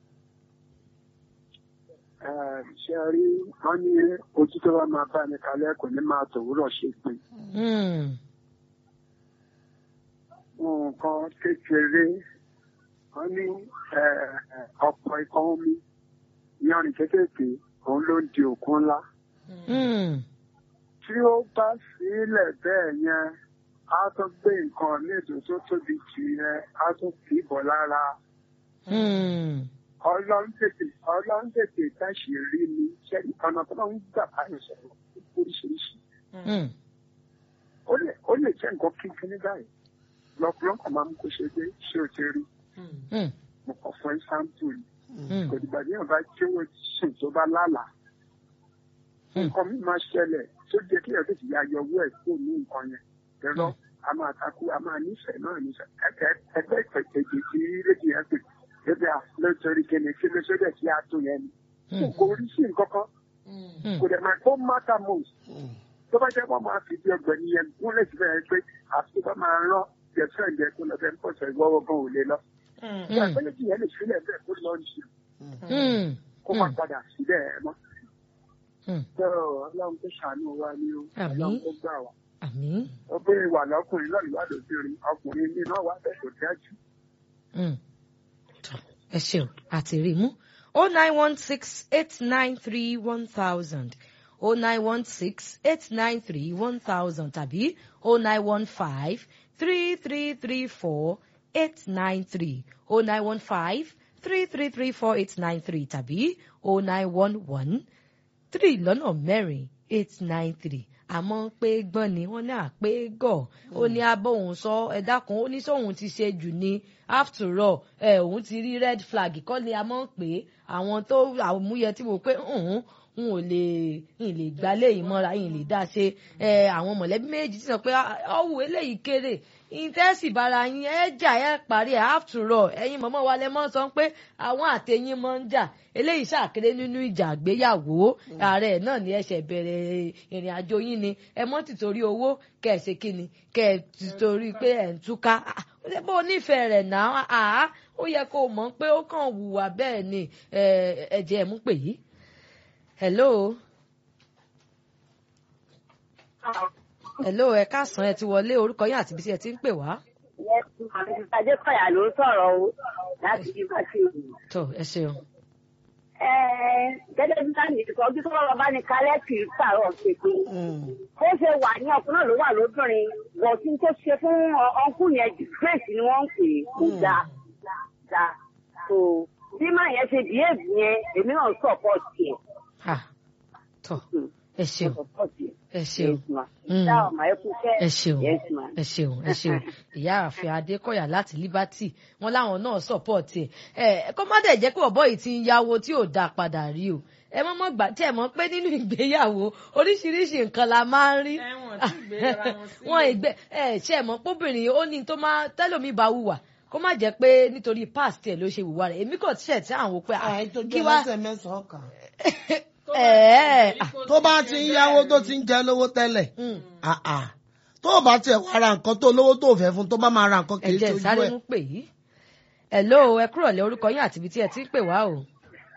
ṣe rí wọn ní ojú tó bá máa bá ní kalẹ̀ kò ní máa tòwúrọ̀ ṣe pé Mm, nǹkan kékeré wọn ní ọ̀pọ̀ ikọ̀ omi yanrìn kékèké òun ló ń di òkun ńlá mm, tí ó bá sílẹ̀ bẹ́ẹ̀ yẹn á tún gbé nǹkan ní ètò tó tóbi jù yẹn á tún kì í bọ̀ lára mm, ọlọ́run tètè ọlọ́run tètè táṣì rí mi ṣe ọ̀nà tó máa ń gbà báyìí sọ̀rọ̀ oríṣiríṣi mm, ó lè ó lè jẹ́ nǹkan kínkín ní báyìí lọ́kùnrin kan máa ń kó ṣe dé ṣé o ti rí mm, mo kàn fún ẹ́sáǹpù yìí mm, kò dìgbà tí yóò bá jẹ́wọ́ sùn tó bá lálàá Hmm. nǹkan mi máa ṣẹlẹ̀ tó jẹ́ kí ẹ̀rọ tètè ya yọ owó ẹ̀ kó ní nǹkan yẹn ẹ̀rọ a máa takú a máa nífẹ̀ẹ́ náà nífẹ̀ẹ́ ẹ̀kẹ́ ẹgbẹ́ ìpẹ̀tẹ̀jì tí rédíò yẹn pè ẹgbẹ́ àlọ́tọ́rí kẹ́ni kí ló ṣe dẹ̀ kí a tó yẹn ni mm, kò rí sí nǹkan kan mm, kò dẹ̀ máa kó matter most tó bá jẹ́ wọ́n máa fi di ọgbẹ̀ni yẹn gúnlẹ̀ síbẹ̀ yẹn pé àti tó bá máa rán jẹ̀fẹ́ ǹjẹ́ kó lọ fẹ́ ń pọ̀sẹ̀ ìwọ́wọ́ gan ò lè lọ. ìgbàgbọ́lẹ̀ tí yẹn lè sílẹ̀ bẹ́ẹ̀ kó lọ ní mm, kó má padà sílẹ̀ ẹ̀ mọ́. mm. tó ọlọ́run tó ṣàánú wa ni o Àmín. ọlọ́run tó gbà wá. àmín ó pé ìwà lọ́kùnrin lọ́ọ̀lù wà lóbìnrin ọkùnrin ní náà wà bẹ́ẹ̀ tó dájú. Mm. Tọ́, ẹ ṣeun àti rí mú o nine one six eight nine three one thousand o nine one six eight nine three one thousand tàbí o nine one five three three three four eight nine three o nine one five three three three four eight nine three tàbí o nine one one three lọ́nà mẹ́rin eight nine three àmọ́ pé gbọ́n ni wọ́n ní àpé gọ̀ ó ní abóhùn sọ ẹ dákun ó ní sóhun ti ṣe jù ní after all ẹ òun ti rí red flag kọ́ ni a mọ̀ pé àwọn tó àmúyẹ tí mo pé òun n ò lè n lè gba léyìí mọ́ra n lè dá ṣe ẹ àwọn mọ̀lẹ́bí méjì ti sọ pé ọ̀wù eléyìí kéré ìtẹ́sì bara yín ẹ jà ẹ parí ẹ after all ẹ̀yin mọ̀mọ́ wa lẹ mọ́ sọ pé àwọn àtẹ̀yìn mọ́ ń jà eléyìí ṣàkéré nínú ìjà àgbéyàwó ààrẹ náà ni ẹ ṣẹ̀ bẹ̀rẹ̀ ìrìn àjò yín ni ẹ mọ́ tìtorí owó kẹ́ ẹ ṣe kí ni kẹ́ ẹ tìtorí pé ẹ ń túká Ah, bó o nífẹ̀ẹ́ rẹ̀ náà àá ó yẹ kó o mọ̀ pé ó kàn wùwà bẹ́ẹ̀ ni ẹ̀jẹ̀ ẹ̀ mú pè yí. hello hello ẹ káàsán ẹ ti wọlé orúkọ yín àti ibi tí ẹ ti ń pè wá. Adékọ̀yà ló ń sọ̀rọ̀ o láti bí bá ṣe wù. tó ẹ ṣeun. Gẹ́gẹ́ bí sáà nìkan ojú tó bá bá ní kálẹ̀ kì í pààrọ̀ ṣètò. Ó ṣe wà ní ọkùnrin náà ló wà lóbìnrin. Bọ̀tí tó ṣe fún ọkùn yẹn disgrace ni wọ́n ń pè é kò dáa. dáa. So bí máa yẹn ṣe behave yẹn èmi náà support yẹn. Ah, tó ẹ ṣeun Support yẹn. ẹ ṣeun. Mm. Ṣá ọmọ ẹ kú kẹ́. ẹ ṣeun Yes ma. ẹ ṣeun ẹ ṣeun ìyá àfẹ adékọ̀yà láti liberty wọn láwọn náà support ẹ ẹ kó má dẹ̀ jẹ́ pé ọ̀bọ yìí ti ń yáwó tí ò dáa padà rí o ẹ mọ́ mọ́ gbà tí ẹ mọ̀ pé nínú ìgbéyàwó oríṣiríṣi nǹkan la máa ń rí Ẹ̀wọ̀n tí ìgbéra wọn sílẹ̀. wọn ìgbé ẹ ṣe ẹ mọ̀ póbìnrin ó ní tó máa tẹ́lòmí bá wùwà kó má jẹ́ pé nítorí past ẹ̀ ló ṣe wùwà rẹ̀ èmi kò tíṣẹ̀ tí àwọn pé ah, àì tó kí jẹ́ wá lẹ́sẹ̀ mẹ́sàn-án kan. ẹ̀ ẹ̀ tó bá ti ń yáwó tó ti ń jẹ lówó tẹ́lẹ̀ mm, ah, ah. tó o bá tiẹ̀ wá ra nǹkan tó lówó tó fẹ́ fún tó bá máa ra nǹkan kì í ẹ̀jẹ̀ ṣojú sáré ẹ̀. ń pè yí hello ẹ kúrò lẹ orúkọ yín àti ibi tí ẹ ti ń pè wá o.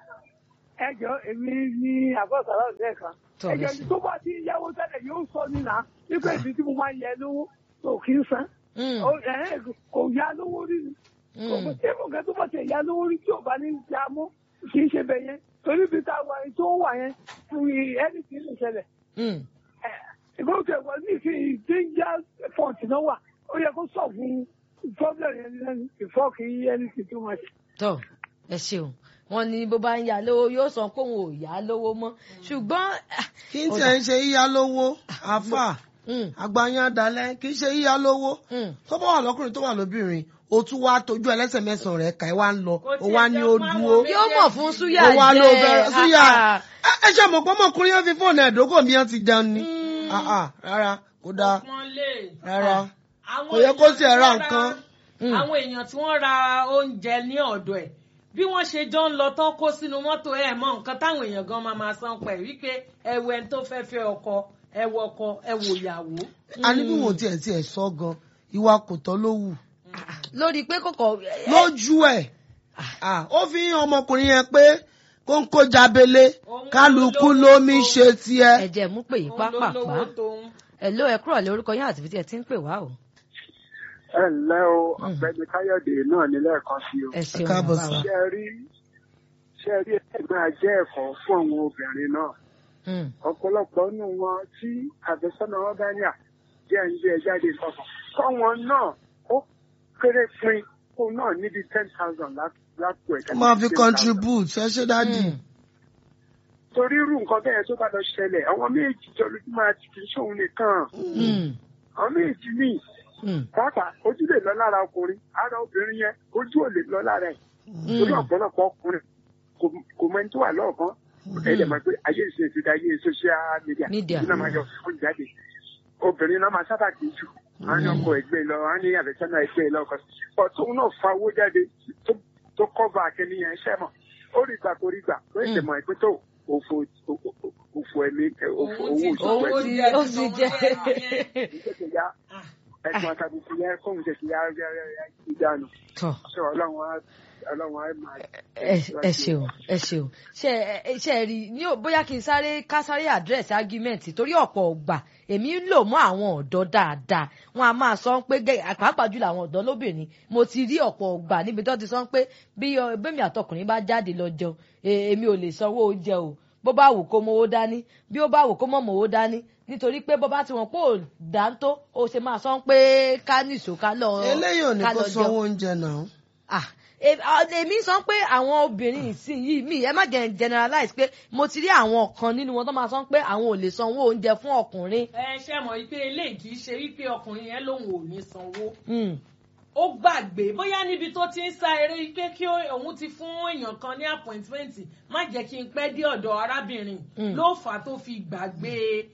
ẹ jọ èmi ní àbọ̀sára ọ̀sẹ̀ kan Tọ́ ẹ lẹ jọ ṣe. tó bá ti yáwó tẹ́lẹ̀ yóò sọ nínà nípa èdè tí mo máa ń yẹ lówó tó kì í san Mm, Ó- ẹ̀, kò yá lówó rí ni kò mm, tí mo kẹ́ tó bá ti yá lówó rí tí ò bá ní ya mọ́ kì í ṣe bẹ̀ yẹn torí bí tá a wà yẹn tó wà yẹn fún ẹni tí ń lè ṣẹlẹ̀ mm. ìgbọ́n tẹ̀ wọ́n ní ìsìn danger point náà wà ó yẹ kó sọ fún problem yẹn lẹ́nu before kí ẹni tí tó máa ṣe. tọ́ ẹ ṣeun wọn ní bó bá ń yá lówó yóò sọ pé òun ò yá lówó mọ́ ṣùgbọ́n ah, kí n tiẹ̀ ń ṣe yíyá lówó àfà mm, àgbáyán dalẹ̀ kì í ṣe yíyá lówó mm. tó bá wà lọ́kùnrin tó wà lóbìnrin o tún wá tójú ẹlẹ́sẹ̀ mẹ́sàn-án rẹ̀ ká ẹ wá ń lọ Kò o tiẹ̀ wá ní jẹ́ o fún dúró. àwọn yóò mọ̀ fún súyà ó wá ló jẹ́ fẹ́ súyà ah, ah. ẹ ẹ ṣe mọ̀ pé ọmọkùnrin yẹn fi fóònù ẹ̀dógò mi yẹn ti jẹun ni Mm. Ah, ah, rárá kò dáa Pọ́nlé. rárá Àwọn kò yẹ kó èèyàn tiẹ̀ tí ra wọ́n nǹkan. Mm. àwọn èèyàn tí wọ́n ra oúnjẹ ní ọ̀dọ̀ ẹ̀ bí wọ́n ṣe jọ ń lọ tán kó sínú mọ́tò ẹ̀ mọ́ nǹkan táwọn èèyàn gan máa máa san pẹ̀ wípé ẹwẹ́ ẹni tó fẹ́ fẹ́ ọkọ ẹwọ ọkọ ẹwọ ìyàwó. a ní bí wọn tiẹ̀ tiẹ̀ sọ gan ìwà kò tọ́ ló wù lórí pé kòkò lójú ẹ̀ Ah, ó fi hàn ọmọkùnrin yẹn pé kó ń kó jabele Òun kálukú ló lómi lówó. ṣe tiẹ̀. ẹ̀jẹ̀ mú pè yí Òun ló lówó pápápá tóun. hello ẹ kúrò lẹ orúkọ yín àti ibi tí ẹ ti ń pè wá o. ẹ ǹlẹ́ o ọ̀gbẹ́ni káyọ̀dé náà ní lẹ́ẹ̀kan sí o ẹ ṣeun káàbọ̀ bàbá sà. wa. ṣe rí ṣe rí ẹ máa jẹ́ ẹ̀kọ́ fún àwọn obìnrin náà Mm, ọ̀pọ̀lọpọ̀ nínú wọn tí àfẹ́sọ́nà wọn bá ní à jẹ́ ń gbé ẹ jáde kankan kọ́wọn náà ó kéré pin kó náà níbi ten thousand lápò ẹ̀ka. ó máa fi contribute ẹ ṣe dáàdì. mm, torí irú nǹkan bẹ́ẹ̀ tó bá lọ ṣẹlẹ̀ àwọn méjì jọ lójú máa ti kì í ṣòun nìkan mm, àwọn méjì míì mm, pàápàá ojú lè lọ lára ọkùnrin ara obìnrin yẹn ojú ò lè lọ lára ẹ̀ torí mm. ọ̀pọ̀lọpọ̀ ọkùnrin kò- kò mọ ẹni tó wà lọ́ọ̀kan ẹ lè mọ̀ pé ayé ìṣe ti da ayé social media Media. ìdí náà máa yọ fún jáde obìnrin náà máa sábà kì í jù wọn á ní ọkọ ẹgbẹ́ lọ wọn á ní àbẹ̀sánná ẹgbẹ́ lọ ọkọ pọ̀ tóun náà fa owó jáde tó- tó kọ́ba akẹ́niyàn iṣẹ́ mọ̀ ó rí gbà kó rí gbà ó lè mọ̀ ẹgbẹ́ tó òfò òfò ẹ̀mí òfò owó Owó òṣùwọ̀n owó ẹ̀mí ti ó ti jẹ. ìṣẹ̀ṣẹ̀ ya ẹ̀sùn àtàbùkù yẹn kóhun ṣẹ̀ṣẹ̀ ya ìdánu tọ́ ṣé ọlọ́run á ọlọ́run á máa ẹ ẹ ṣeun ẹ ṣeun ṣe ẹ ṣe ẹ rí ní ò- bóyá kí n sáré ká sáré àdírẹ́sì ágímẹ̀ntì torí ọ̀pọ̀ ọgbà èmi ń lò mọ́ àwọn ọ̀dọ́ dáadáa wọn a máa sọ pé gẹ́ pàápàá jùlọ àwọn ọ̀dọ́ lóbìnrin mo ti rí ọ̀pọ̀ ọgbà níbi tó ti sọ pé bí ọ- bẹ́mi àtọkùnrin bá jáde lọ jẹun e- èmi ò lè sanwó oúnjẹ o bó bá wù kó mowó dání bí ó bá wù kó mọ̀ mowó dání nítorí pé bó bá ti wọn pé ò dáńtó ó ṣe máa sọ pé ká nìṣó ká lọ eléyìí ò ní ká kó lọ jẹun sanwó oúnjẹ náà. ah e- ah, èmi sọ pé àwọn obìnrin ìsìn yìí mi ẹ má jẹ generalize pé mo ti rí àwọn kan nínú wọn tó máa sọ pé àwọn ò lè sanwó oúnjẹ fún ọkùnrin ẹ ṣe mọ̀ wípé eléyìí kì í ṣe wípé ọkùnrin yẹn lòun ò ní sanwó Mm, ó gbàgbé bóyá níbi tó ti ń sá eré pé kí ó- òun ti fún èèyàn kan ní appointment má jẹ́ kí n pẹ́ dé ọ̀dọ̀ arábìnrin Mm. ló fà á tó fi gbàgbé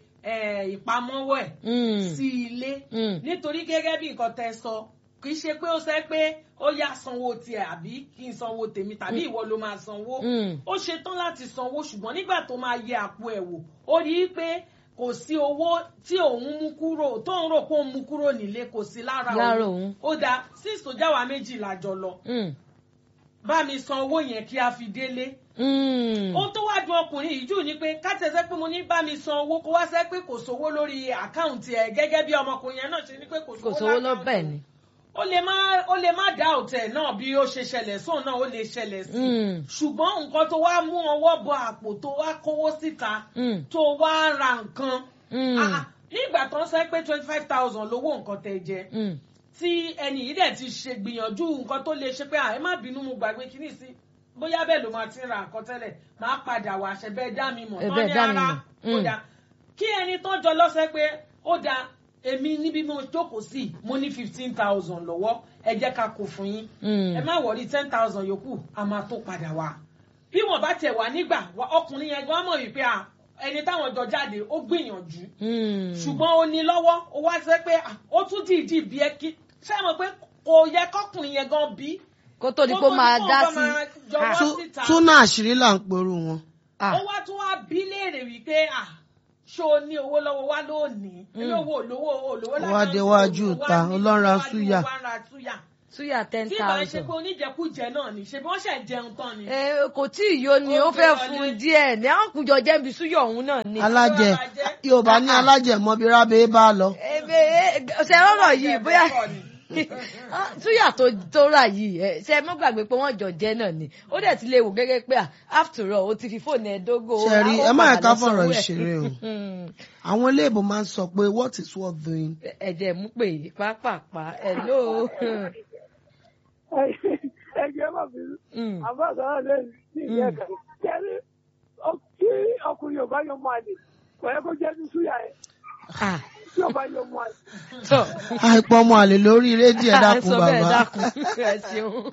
eh, ìpamọ́wọ́ ẹ̀ mm, sí ilé mm. nítorí gẹ́gẹ́ bí nǹkan tẹ́ sọ kì í ṣe pé ó sẹ́ pé ó yá sanwó tiẹ̀ àbí kí n sanwó tèmi tàbí ìwọ ló máa sanwó Mm. ó ṣetán láti sanwó ṣùgbọ́n nígbà tó máa yẹ àpò ẹ̀ wò ó rí i pé kò sí owó tí òun mú kúrò tóun rò pé òun mú kúrò nílé kò sí lára Lára òun òun. ó dáa six tó jáwa méjì làjọ lọ Mm, bá mi san owó yẹn kí a fi délé mm. ohun tó wá dùn ọkùnrin yìí jù ni pé kátẹ́sẹ́ pé mo ní bá mi san owó kó wá sẹ́ pé kò sówó lórí àkáǹtì ẹ̀ gẹ́gẹ́ bí ọmọkùnrin yẹn náà ṣe ní pé kò kò sówó sówó lọ lákáǹtì bẹ́ẹ̀ òun ni. ó lè má ó lè má dá òtẹ̀ náà bí ó ṣe ṣẹlẹ̀ sóun náà ó lè ṣẹlẹ̀ sí i Mm. ṣùgbọ́n nǹkan tó wá mú ọwọ́ bọ àpò tó wá kówó síta Mm. tó wá ra nǹkan Mm. Ah, nígbà tó ń sọ pé twenty five thousand lówó nǹkan tẹ jẹ Mm. tí ẹni yìí dẹ̀ ti ṣe gbìyànjú nǹkan tó lè ṣe pé à ẹ má bínú mo gbàgbé kíní sí bóyá bẹ́ẹ̀ ló máa ti ń ra nǹkan tẹ́lẹ̀ máa padà wá ṣe bẹ́ẹ̀ dá mi mọ̀ Ẹ tán bẹ́ẹ̀ ní dá mi ara mọ̀. ó Mm. dáa kí ẹni tó jọ lọ́sẹ̀ pé ó dáa èmi níbi mo jókòó sí mo ní fifteen thousand lọ́wọ́ ẹ jẹ́ ká kó fún yín Mm. ẹ má wọrí ten thousand yòókù a máa tó padà wá bí wọn bá tiẹ̀ wà nígbà wa- ọkùnrin yẹn gan mọ̀ wípé à, ẹni táwọn jọ jáde ó gbìyànjú Mm. ṣùgbọ́n ó ní lọ́wọ́ ó wá sẹ́ pé à, ó tún dìídì bí ẹ kí ṣé mo pé kò yẹ kọkùnrin yẹn gan bí. kó tó di pé ó máa dá sí jọwọ́ Tú- síta túnà àṣírí là ń perú wọn. Ah. ó wá tún wá bí léèrè wípé à ṣó o ní owó lọ́wọ́ wá lónìí ilé owó olówó olówó Ó wá déwájú ìta, ọlọ́ra súyà. súyà súyà ten tí ìbá ń ṣe thousand. pé oníjẹkújẹ náà ni ṣe bí wọ́n ṣẹ̀ jẹun tán ni. ẹ kò tí ì yó ni Ó ó fẹ́ gbé fún wọlé. díẹ̀ ní àwọn kùjọ jẹ́bi súyọ̀ ọ̀hún náà ni. alájẹ máa jẹ́. yorùbá ní alájẹ mọbi rábẹ bá lọ. ebe ṣe rọrọ yìí bóyá súyà tó tó rà yìí ẹ ṣe mọ́ gbàgbé pé wọ́n jọ jẹ́ náà ni ó dẹ̀ ti lè wò gẹ́gẹ́ pé ah, after all ó ti fi fóònù ẹ̀ dógò. Ṣé rí, ó ẹ má padà yẹ ká lọ fọ̀rọ̀ sanwó ẹ̀. ìṣeré o. Hmm. àwọn iléèbó máa ń sọ pé what is worth doing. ẹ̀jẹ̀ mú pé pápápá ẹ̀ ló. ẹgbẹ́ má bínú Hmm. àbá sọ̀rọ̀ lẹ́yìn ní ìyá ẹ̀ka kẹ́rí tí ọkùnrin ò bá yọ mọ́ àlè kò yẹ kó jẹ́ ní súyà ẹ̀ Ah, tí ò bá yọ mọ́ àlè. tọ́. àìpọ̀ ọmọ àlè lórí rédíò ẹ dákun sọ bẹ́ẹ̀ bàbá. dákun ẹ ṣeun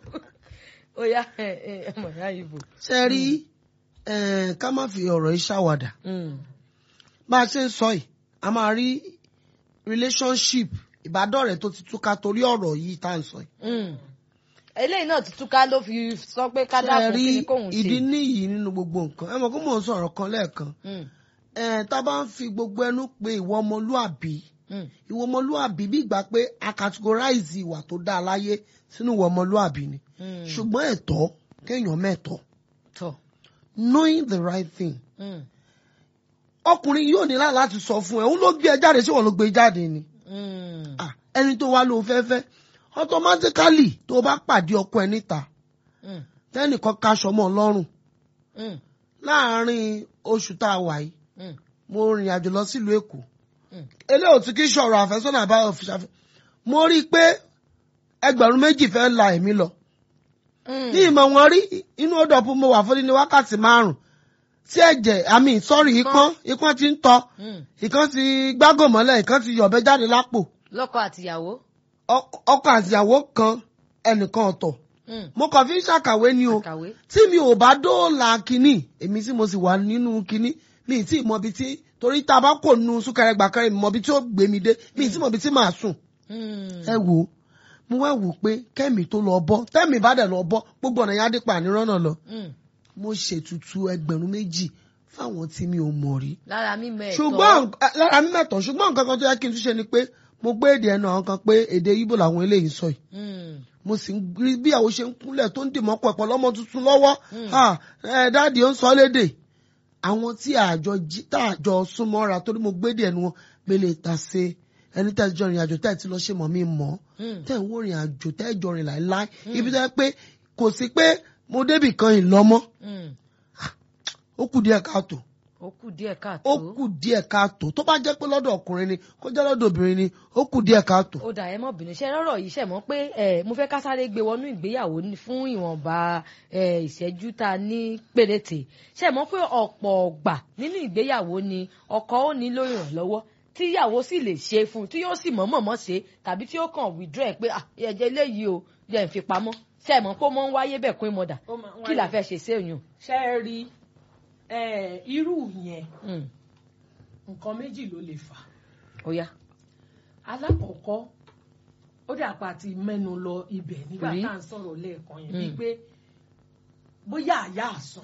ó yá ẹ ẹ ẹ mọ̀ yá ìbò. ṣe rí eh, ká má fi ọ̀rọ̀ yìí ṣàwàdà Hmm. bá a ṣe ń sọ yìí a máa rí relationship ìbádọ́rẹ̀ẹ́ tó ti túká torí ọ̀rọ̀ yìí tá à ń sọ yìí. Hmm. eléyìí náà ti túká ló fi sọ pé ká ṣe dákun rí kí ni kóun ìdí ṣe. níyì nínú gbogbo nǹkan ẹ mọ̀ kó mò ń sọ̀rọ̀ kan lẹ́ẹ̀kan Hmm. Eh, tá a bá ń fi gbogbo ẹnu pé ìwọ ọmọlúàbí Hmm. ìwọ ọmọlúàbí bí ìgbà pé a categorize ìwà tó dáa láyé sínú ìwọ ọmọlúàbí ni Hmm. ṣùgbọ́n ẹ̀tọ́ kéèyàn mẹ́tọ́ tọ́. knowing the right thing Hmm. ọkùnrin yóò ní láti láti sọ fún ẹ òun ló gbé ẹ jáde sí wọn ló gbé e jáde ni Hmm. Ah, ẹni tó wá ló fẹ́ fẹ́ automatically tó o bá pàdé ọkọ ẹ níta Hmm. tẹ́nìkan kaṣọ mọ́ ọ lọ́rùn Hmm. láàárín oṣù tá a wà yìí Hmm. mo rìnrìn àjò lọ sílùú èkó Hmm. eléyìí ò tún kí sọ̀rọ̀ àfẹ́sọ́nà àbáyọ̀ fi ṣàfẹ́ mo rí i pé ẹgbẹ̀rún méjì fẹ́ la èmi lọ Hmm. ní ìmọ̀ wọn rí inú odò ọ̀pọ̀ mo wà fún ní wákàtí márùn-ún tí ẹ̀jẹ̀ àmì sọ́ọ̀rì ikán ikán ti ń tọ́ Hmm. ìkan ti gbágò mọ́lẹ̀ ìkan ti yọ̀bẹ jáde lápò lọ́kọ àtìyàwó. Ọk- ọkọ àtìyàwó kan ẹnìkan ọ̀tọ̀ Hmm. mo kàn fi ń ṣàkàwé ni o àkàwé. tí mi ò bá dóòlà kínní èmi tí mo sì wà nínú kínní mi ì tí ì mọbi tí torí tá a bá kò nu súnkẹrẹ gbàkẹrẹ mi mọbi tí ó gbé mi dé mi ì tí mọbi tí màá sùn Hmm. ẹ wò ó mo wá wò pé kẹ́mi tó lọ bọ́ tẹ́mi bá dẹ̀ lọ bọ́ gbogbo ọ̀nà yẹn á dé pa ànírọ́nà lọ Hmm. mo ṣètùtù ẹgbẹ̀rún méjì fáwọn tí mi ò mọ̀ rí lára mímọ ẹ̀tọ́. ṣùgbọ́n nk- lára mi mẹ́tọ̀ ṣùgbọ́n nǹkan kan tó yẹ kí n tún ṣe ni pé mo gbé èdè ẹnu àwọn kan pé èdè Ìgbò làwọn eléyìí ń sọ yìí Hmm. mo sì ń rí bí àwọn ṣe ń kúnlẹ̀ tó ń dìmọ́ pẹ̀pọ̀ lọ́mọ tuntun lọ́wọ́ Ah, ẹ dáàdì ó ń sọ lédè àwọn tí àjọ jí tá àjọ súnmọ́ra torí mo gbé èdè ẹnu wọn gbélé ta ṣe ẹni tẹ́ ẹ jọ rìn àjò tẹ́ ẹ ti lọ ṣe mọ̀ mí mọ́ Hmm. tẹ́ ẹ ń wò rìn àjò tẹ́ ẹ jọ rìn láéláé ibi tẹ́ ẹ pé kò sí pé mo débì kan ìlọ́mọ́ Hmm. ó kù díẹ̀ káàtó ó kù díẹ̀ káàtó. ó kù díẹ̀ káàtó tó bá jẹ́ pé lọ́dọ̀ ọkùnrin ni kó jẹ́ lọ́dọ̀ obìnrin ni ó kù díẹ̀ káàtó. ó dà ẹ mọ bínú ṣe rọrọ yìí ṣe mọ pé ẹ mo fẹ́ ká sáré gbé wọnú ìgbéyàwó ní- fún ìwọ̀nba ẹ ìṣẹ́jú tá a ní péréte ṣe mọ pé ọ̀pọ̀ ọgbà nínú ìgbéyàwó ni ọkọ ó nílò ìrànlọ́wọ́ tí ìyàwó sì lè ṣe fún un tí yóò sì mọ̀ọ́mọ̀ ṣe tàbí tí ó kàn withdraw ẹ pé "Ah, ẹ̀jẹ̀ eléyìí o jẹ́ ń fi pamọ́ ṣe mọ pé ó mọ ń wáyé bẹ́ẹ̀ kún ìmọ̀dà Ó máa ń kí la wáyé. fẹ́ ṣe sí èèyàn. ṣe é rí eh, irú yẹn Hmm, nǹkan méjì ló lè fà ó yá. alákọ̀ọ́kọ́ ó dà pa ti mẹ́nu lọ ibẹ̀ nígbà Rí. tá à ń sọ̀rọ̀ lẹ́ẹ̀kan yẹn Mm. bíi pé bóyá àyà àsùn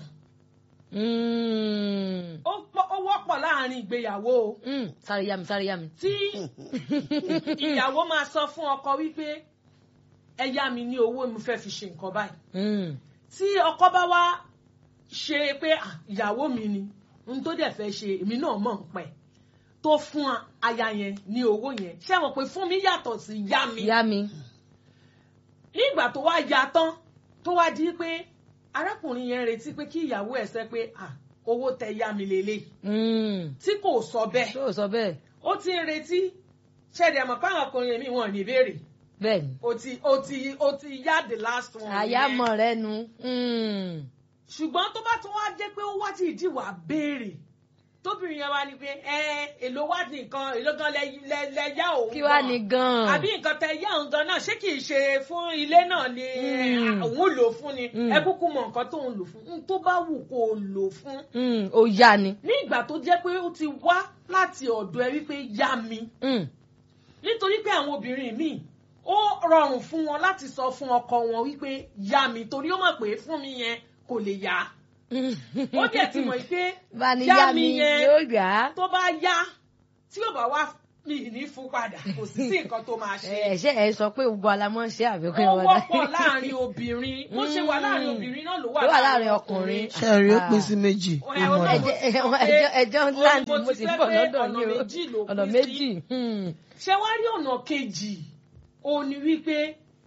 Hmm, ó pọ̀- ó wọ́pọ̀ láàrin ìgbéyàwó o hmm, sáré yá mi sáré yá mi. tí ìyàwó máa sọ fún ọkọ wípé ẹ yá mi ní owó mo fẹ́ fi ṣe nǹkan báyìí Hmm, tí ọkọ bá wá ṣe pé "Ah, ìyàwó mi ni n tó dẹ̀ fẹ́ ṣe èmi náà mọ̀ ń pẹ́ tó fún aya yẹn ní owó yẹn ṣé mọ̀ pé fún mi yàtọ̀ sí yá mi yá mi. nígbà tó wá ya tán tó wá di pé arákùnrin yẹn retí pé kí ìyàwó ẹ̀ sẹ́ pé "Ah, owó tẹ yá mi lélẹ̀ Hmm, tí kò sọ bẹ́ẹ̀ tó o sọ bẹ́ẹ̀ ó ti ń retí ṣẹ̀dẹ̀ àmọ́ fáwọn ọkùnrin mi wọn ò ní béèrè bẹ́ẹ̀ ni. ó ti ó ti ó ti yá the last one yẹn. àyàmọ̀ rẹ nu. Hmm. ṣùgbọ́n tó bá tún wá jẹ́ pé ó wá tí ìdí wà béèrè tóbìnrin yẹn wá ní pé ẹ èlò wá ní nǹkan èlò gan lẹ lẹ- lẹ yá òun kí wàá gan. ní gan-an. àbí nǹkan tẹ yá òun gan náà ṣé kì í ṣe fún ilé náà ni Mm. òun lò fún ni Mm. ẹ kúkú mọ nǹkan tó ń lò fún n tó bá wù kó o lò fún Mm, ó yá ni. ní ìgbà tó jẹ́ pé ó ti wá láti ọ̀dọ̀ ẹ wípé yá mi Mm, nítorí pé àwọn obìnrin míì ó rọrùn fún wọn láti sọ fún ọkọ wọn wípé yá mi torí ó mọ̀ pé fún mi yẹn kò lè yá mm. ó dẹ̀ ti mọ̀ pé bá ní yá yá mi mi yẹn yóò yá. tó bá yá tí yóò bá wá mi ní fún padà kò sí sí nǹkan tó máa ṣe ẹ ṣe ẹ sọ pé gbogbo alamọ ṣe àfikún ó ìwọ̀n wọ́pọ̀ láàrin obìnrin bó ṣe wà láàrin obìnrin náà ló wà ló wà láàrin ọkùnrin. ṣe rí ó pín sí méjì Ẹ, mo mọ̀ Ọlọ́run ẹ́. ti sọ pé ẹjọ́ ẹjọ́ ó ní láǹdì mo mo ti sì fẹ́ bọ̀ pé lọ́dọ̀ ọ̀nà yìí o méjì ló ọ̀nà pín méjì. sí. Hmm. ṣé wá rí ọ̀nà kejì ó ní wípé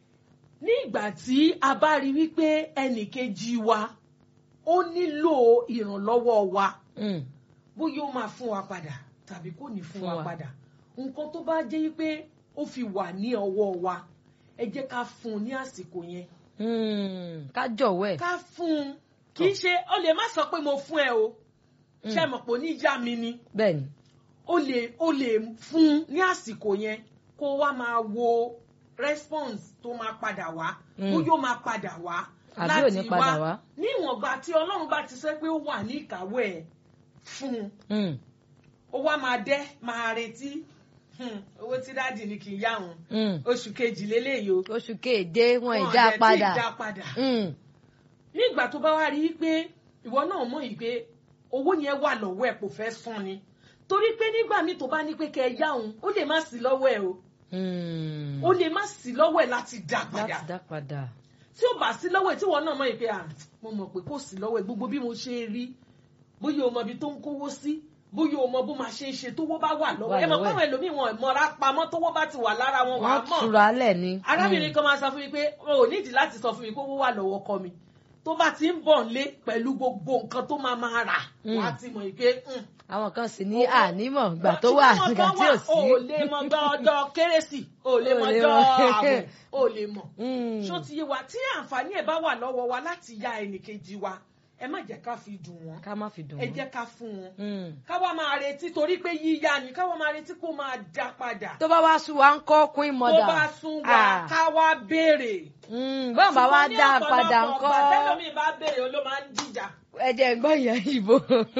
ní ìgbà tí a bá rí wípé ẹnì kejì wa ó nílò ìrànlọ́wọ́ wa Hmm. bóyá ó máa fún wa padà tàbí kò ní fún Fún wa wa. padà nǹkan tó bá jẹ́ wípé ó fi wà ní ọwọ́ wa ẹ jẹ́ ká fún un ní àsìkò yẹn Hmm. ká jọ̀wọ́ ẹ̀. ká fún un kì í ṣe ó lè má sọ pé mo fún ẹ o ṣe mọ̀ pé oníjà mi ni bẹ́ẹ̀ ni. o lè o lè fún un ní àsìkò yẹn kó wá máa wo response tó máa padà wá Mm. bóyá ó máa padà wá Àbí ò ní padà wá. ní ìwọ̀nba tí ọlọ́run bá ti sẹ́ pé ó wà ní ìkàwé ẹ̀ fún un Hmm. ó wá máa dẹ́ máa retí Hmm, owó tí dáàdì ni kì í yá òun Hmm. oṣù kejì lélẹ́yìí o oṣù keje wọn Wọn ìdá dẹ̀ tí ì padà. dá padà Hmm. ní ìgbà tó bá wá rí i pé ìwọ náà mọ̀ yìí pé owó yẹn wà lọ́wọ́ ẹ̀ kò fẹ́ san ni torí pé nígbà míì tó bá ní pé kẹ́ ẹ yá òun ó lè má sí lọ́wọ́ ẹ̀ o Hmm. ó lè má sí lọ́wọ́ ẹ̀ láti dá padà láti dá padà. tí ó bá sí lọ́wọ́ ẹ̀ tí wọ́n náà mọ̀ yìí pé à mo mọ̀ pé kò sí lọ́wọ́ ẹ̀ gbogbo bí mo ṣe rí bóyá o mọ ibi tó ń kówó sí bóyá o mọ bó máa ṣe é ṣe tówó bá wà lọ́wọ́ Wà ẹ mọ̀ lọ́wọ́ ẹ̀. káwọn ẹlòmíì wọn mọ̀ra pamọ́ tówó bá ti wà lára wọn wà á wọ́n mọ̀ túra lẹ̀ ni. arábìnrin kan máa sọ fún mi pé o ò nídìí láti sọ fún mi pé owó wà lọ́wọ́ ọkọ mi tó bá ti ń bọ̀ nílé pẹ̀lú gbogbo nǹkan tó máa máa rà Mm. wá ti mọ̀ pé mm, àwọn kan sì ní Owó- ànímọ̀ gbà tó wà ṣùgbọ́n nígbà kan tí wà, ò sí. o ò lè mọ gbọ́ ọjọ́ kérésì o ò lè mọ O ò lè ọjọ́ mọ. ààbò o ò lè mọ̀ Hmm. ṣó ti yé wa tí àǹfààní ẹ̀ bá wà lọ́wọ́ wa láti ya ẹnìkejì wa ẹ má jẹ́ ká fi dùn wọ́n ká má fi dùn ẹ wọ́n. jẹ́ ká fún wọn Hmm. ká wá máa retí torí pé yíyá ni ká wá máa retí kó máa dá padà tó bá wá sùn wá ń kọ́ queen tó mother. bá sún wa ká wá béèrè. Hmm. bọ́n bá wá Ṣùgbọ́n ní dá a padà ọ̀pọ̀lọpọ̀ ńkọ́. ọgbà tẹ́lómi bá béèrè ló máa ń dìjà. ẹ̀jẹ̀ gbọ́ ìyá ìbò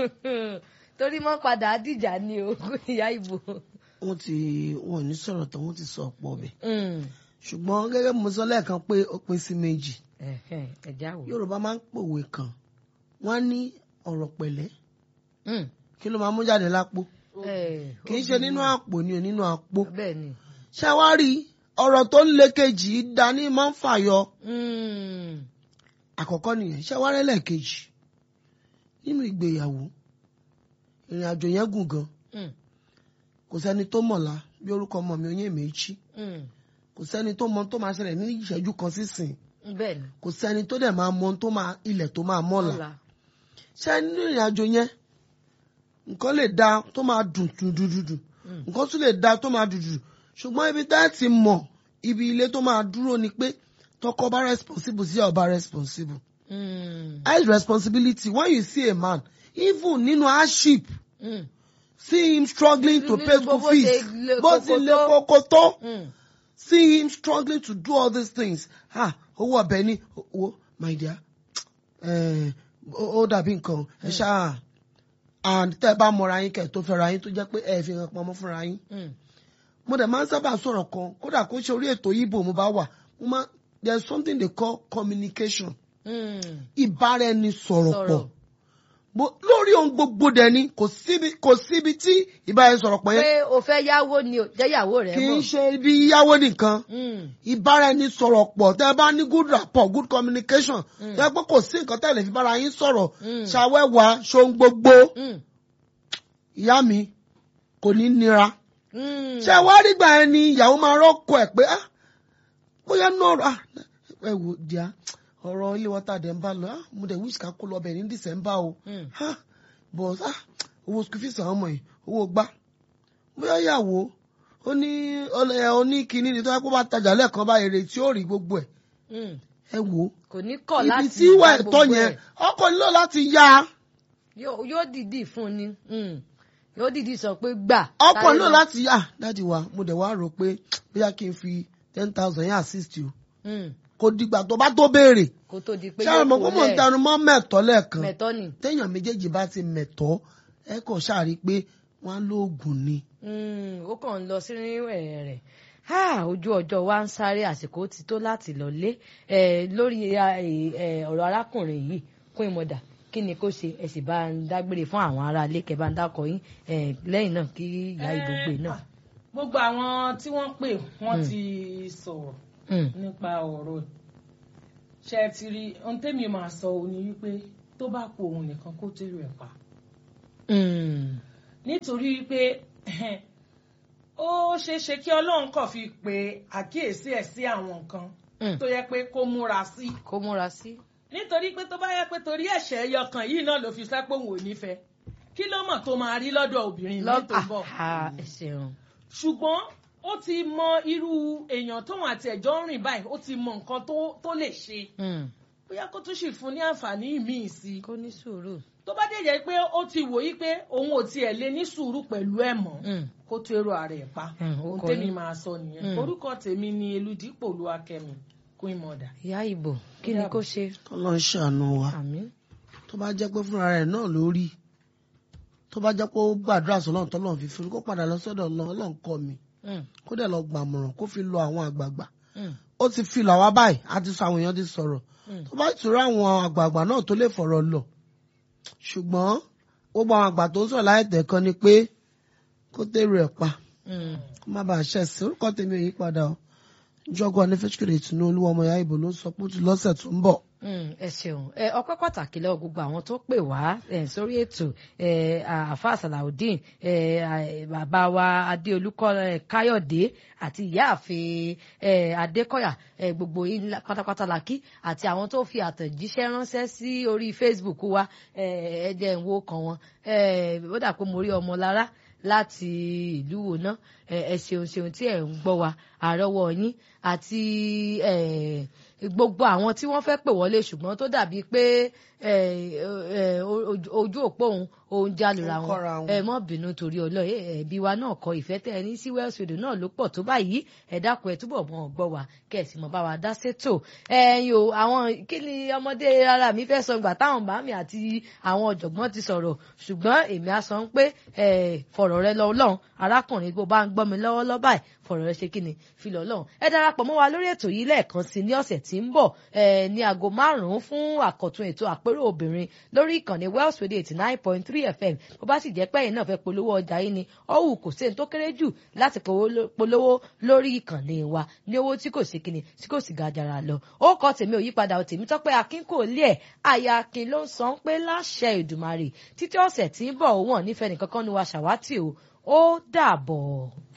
torí mọ́ padà dìjà ni o ìyá ìbò. wọ́n ti wọn ò ní sọ̀rọ̀ tán wọ́n ti sọ ọ̀pọ̀ ọbẹ̀ Hmm. ṣùgbọ́n gẹ́gẹ́ bí mo sọ lẹ́ẹ̀kan pé ó pín sí méjì Ẹ̀hẹ̀, ẹ̀já wò. yorùbá máa ń pòwe kan wọ́n á ní ọ̀rọ̀ pẹ̀lẹ́ Hmm. kí ló máa mú jáde lápò Eh, kì í ṣe nínú àpò ni ò nínú àpò bẹ́ẹ̀ ni. ṣé wá rí ọ̀rọ̀ tó ń le kejì dání máa ń fàyọ Hmm. àkọ́kọ́ nìyẹn ṣé wá rẹ́lẹ̀ kejì nínú ìgbéyàwó ìrìn àjò yẹn gùn gan Hmm. kò sẹ́ni tó mọ̀la bí orúkọ ọmọ mi oyún èméjì Hmm. kò sẹ́ni tó mọ tó máa ṣẹlẹ̀ ní ìṣẹ́jú kan sísìn bẹ́ẹ̀ ni. kò sẹ́ni tó dẹ̀ máa mọ tó máa ilẹ̀ tó máa mọ́la Ọ̀la. ṣé nínú ìrìn àjò yẹn nǹkan lè da tó máa dùn dùdùdùdù Mm. nǹkan tún lè da tó máa dùdù ṣùgbọ́n ibi tá ẹ ti mọ̀ ibi ilé tó máa dúró ni pé tọkọ bá responsible sí ọba responsible Hmm. high responsibility when you see a man even nínú hardship Hmm. see him struggling to Nínú pay school bó ṣe fees le bó ti koko le tó. koko tó Hmm. see him struggling to do all these things ah owó ọbẹ̀ ni owó my dear eh, ó ó dàbí nǹkan ẹ ṣáà and tẹ́ ẹ bá mọra yín kẹ́ ẹ tó fẹ́ra yín tó jẹ́ pé ẹ fi hàn pamọ́ fúnra yín Hmm. mo dẹ̀ máa ń sábà sọ̀rọ̀ kan kódà kó ṣe orí ètò yìí bò mo bá wà mo máa there is something they call communication Hmm. ìbáraẹnisọ̀rọ̀ pọ̀ Sọ̀rọ̀. Bó- lórí ohun gbogbo dẹ̀ ni kò síbi kò síbi tí ìbáraẹnisọ̀rọ̀ pọ̀ yẹn pé o fẹ́ yáwó ni o jẹ́yàwó rẹ̀ kì í mọ̀. ṣe ibi yíyáwó nìkan Hmm. ìbáraẹnisọ̀rọ̀ pọ̀ tẹ́ ẹ bá ní good rapport good communication Mm. tẹ́ ẹ pé kò sí nǹkan tẹ́ ẹ lè fi bára yín sọ̀rọ̀ Mm. ṣàwẹ́wà ṣohun gbogbo Hmm. ìyá mi kò ní nira Hmm. ṣé wá rí gbà yẹn ni ìyàwó máa rọ́kọ̀ ẹ̀ pé ah bóyá náà ah ẹ wò díà ọ̀rọ̀ ilé wọ́tà dẹ̀ ń bá lọ ah mo dẹ̀ wish ká kó lọ bẹ̀ ní December o Hmm. ah but ah owó school fees àwọn ọmọ yìí owó gbá bóyá ìyàwó ó ní ẹ ó ní kinní ni tó yẹ kó bá tajà lẹ́ẹ̀kan bá èrè tí ó rí gbogbo ẹ̀ Hmm. ẹ wò ó kò ní kọ̀ ibi láti tí ìwà gba ẹ̀tọ́ gbogbo yẹn ẹ̀. ọkọ nílò láti ya yóò yóò dìdí fún ni mm. yóò dìdí sọ pé gbà. ọkọ sáré náà lọ. láti ah dáàdi wa mo dẹ̀ wá rò pé bóyá kí n fi ten thousand yẹn assist you Mm. kò dìgbà tó bá tó béèrè kó tó di pé ṣáà mọ̀ pé mò ń tẹnu mọ́ mẹ́tọ́ lẹ́ẹ̀kan mẹ̀tọ́ ni. téèyàn méjèèjì bá ti mẹ̀tọ́ ẹ kàn ṣàrí pé wọ́n á lóògùn ni. Mm, ó kàn ń lọ sí rírìn rẹ̀ Ah, ojú ọjọ́ wa ń sáré àsìkò ti tó láti lọlé Eh, lórí eh, eh, ọ̀rọ̀ arákùnrin yìí kún ìmọ̀dà kí ni kó ṣe ẹ sì bá ń dágbére fún àwọn ará ilé kẹ bá ń dákọ yín eh, lẹ́yìn náà kí ìyá ìdógbè náà. gbogbo àwọn tí wọ́n pè wọ́n ti sọ̀rọ̀ Mm, nípa ọ̀rọ̀ ṣe ti rí ohun tẹ́mi máa sọ ò ní wípé tó bá kú òun nìkan kó tèrò ẹ̀ pa mm, nítorí wípé ó ṣeé ṣe kí ọlọ́run kàn fi pe àkíyèsí ẹ̀ sí àwọn nǹkan mm. tó yẹ pé kó múra sí kó múra sí. nítorí pé tó bá yẹ pé torí ẹ̀ṣẹ̀ ẹyọkàn yìí náà ló fi sẹ́ pé òun ò nífẹ̀ẹ́ kí ló mọ̀ tó máa rí lọ́dọ̀ obìnrin mi tó ń bọ̀ Ah, ẹ ṣeun. ṣùgbọ́n ó ti mọ irú èèyàn tóun àti ẹ̀jọ́ ń rìn báyìí ó ti mọ nǹkan tó tó lè ṣe Mm, bóyá kó tún sì fún ní àǹfààní míì sí i kó ní sùúrù. tó bá dẹ̀ jẹ́ pé ó ti wò yí pé òun ò tiẹ̀ lè ní sùúrù pẹ̀lú ẹ̀ mọ́ Mm, kó tó èrò ààrẹ ẹ̀ pa Mm, ó ohun kọ tèmi yín. máa sọ nìyẹn Mm. orúkọ tèmi ni eludipò olúwakẹ́mi queen mother. ìyá ìbò kí ni kó ṣe. kọ́lọ́ ń ṣàánú wa àmín. tó bá jẹ́ pé fúnra rẹ̀ náà ló rí tó bá jẹ́ pé ó gbàdúrà sọ́lọ́run tọ́lọ́run fi fún un kó padà lọ sọ́dọ̀ Ọlọ́run Ọlọ́run kọ́ mi Mm, kó dẹ̀ lọ gbàmọ̀ràn kó fi lọ àwọn àgbààgbà mm, ó ti fi lọ àwa báyìí a ti sọ àwọn èèyàn ti sọ̀rọ̀ Mm. tó bá ìtura àwọn àgbààgbà náà tó lè fọ̀rọ̀ lọ ṣùgbọ́n gbogbo àwọn àgbà tó ń sọ̀rọ̀ láì tẹ̀kan ni pé kó tèrò ẹ̀ pa mm. kó má bàa ṣẹ̀ sí orúkọ tèmi ò yí padà o jọgọ ní fẹsùkèrè ìtùnú olúwa ọmọ ìyá ìbò ló ń sọ pé ó ti lọ́sẹ̀ tó ń bọ̀. Mm, ẹ ṣeun ẹ ọpẹ́ pàtàkì lọ́wọ́ gbogbo àwọn tó pè wá ẹ, sórí ètò ẹ, àáfàá salaudeen ẹ, à- bàbá wa adéolúkọ ẹ, káyọ̀dé àti ìyáàfin ẹ, adékọ̀yà ẹ, gbogbo yín la- pátápátá la kí àti àwọn tó fi àtẹ̀jíṣẹ́ ránṣẹ́ sí orí facebook wa ẹ, ẹ jẹ́ n wo kan wọn ẹ, ó dà pé mo rí ọmọ lára láti ìlú wo ná ẹ ẹ ṣeun ṣeun tí ẹ ń gbọ́ wa àrọ́wọ́ yín àti ẹ gbogbo àwọn tí wọ́n fẹ́ pè wọlé ṣùgbọ́n tó dàbí pé ẹ ẹ ojú- ojú òpó òun òun jálura Ó ń kọ́ra wọn wọn. ẹ mọ́ bínú torí ọlọ́ ẹbí wa náà kọ ìfẹ́ tẹ ẹ ní sí Wells Radio náà ló pọ̀ tó báyìí ẹ dákun ẹ túbọ̀ mọ́ ọ gbọ́ wa kẹ̀sì mọ́ bá wa dá sétò ẹ̀yin o àwọn kí ni ọmọdé ara mi fẹ́ sọ ìgbà táwọn bàámi àti àwọn ọ̀jọ̀gbọ́n ti sọ̀rọ̀ ṣùgbọ́n èmi á sọ pé ẹ fọ̀rọ̀ rẹ lọ Ọlọ́run arákùnrin bó bá ń gbọ́ mi lọ́wọ́lọ́wọ́ báyìí fọ̀rọ̀ rẹ ṣe kí ni fi lọ Ọlọ́run ẹ darapọ̀ mọ́ wa lórí ètò yìí lẹ́ẹ̀kan sí ní ọ̀sẹ̀ tí ń bọ̀ ẹ ní aago márùn-ún fún àkọ́tún ètò àpérò obìnrin lórí ìkànnì Wells Radio eighty nine point three FM bó bá sì jẹ́ pé ẹ̀yin náà fẹ́ polówó ọjà yìí ni ọ̀hún kò sí ẹni tó kéré jù láti polówó- polówó lórí ìkànnì wa ní owó tí kò sí kíni tí kò sì ga jàrà lọ ó kọ tèmi ò yípadà ò tèmi tọ́pẹ́ akin kò lé ẹ̀ àyà akin ló ń sọ pé láṣẹ Èdùmàrè títí ọ̀sẹ̀ tí ń bọ̀ òun ò nífẹ̀ẹ́ nìkankan nu wa ṣàwátì o ó dàbọ̀.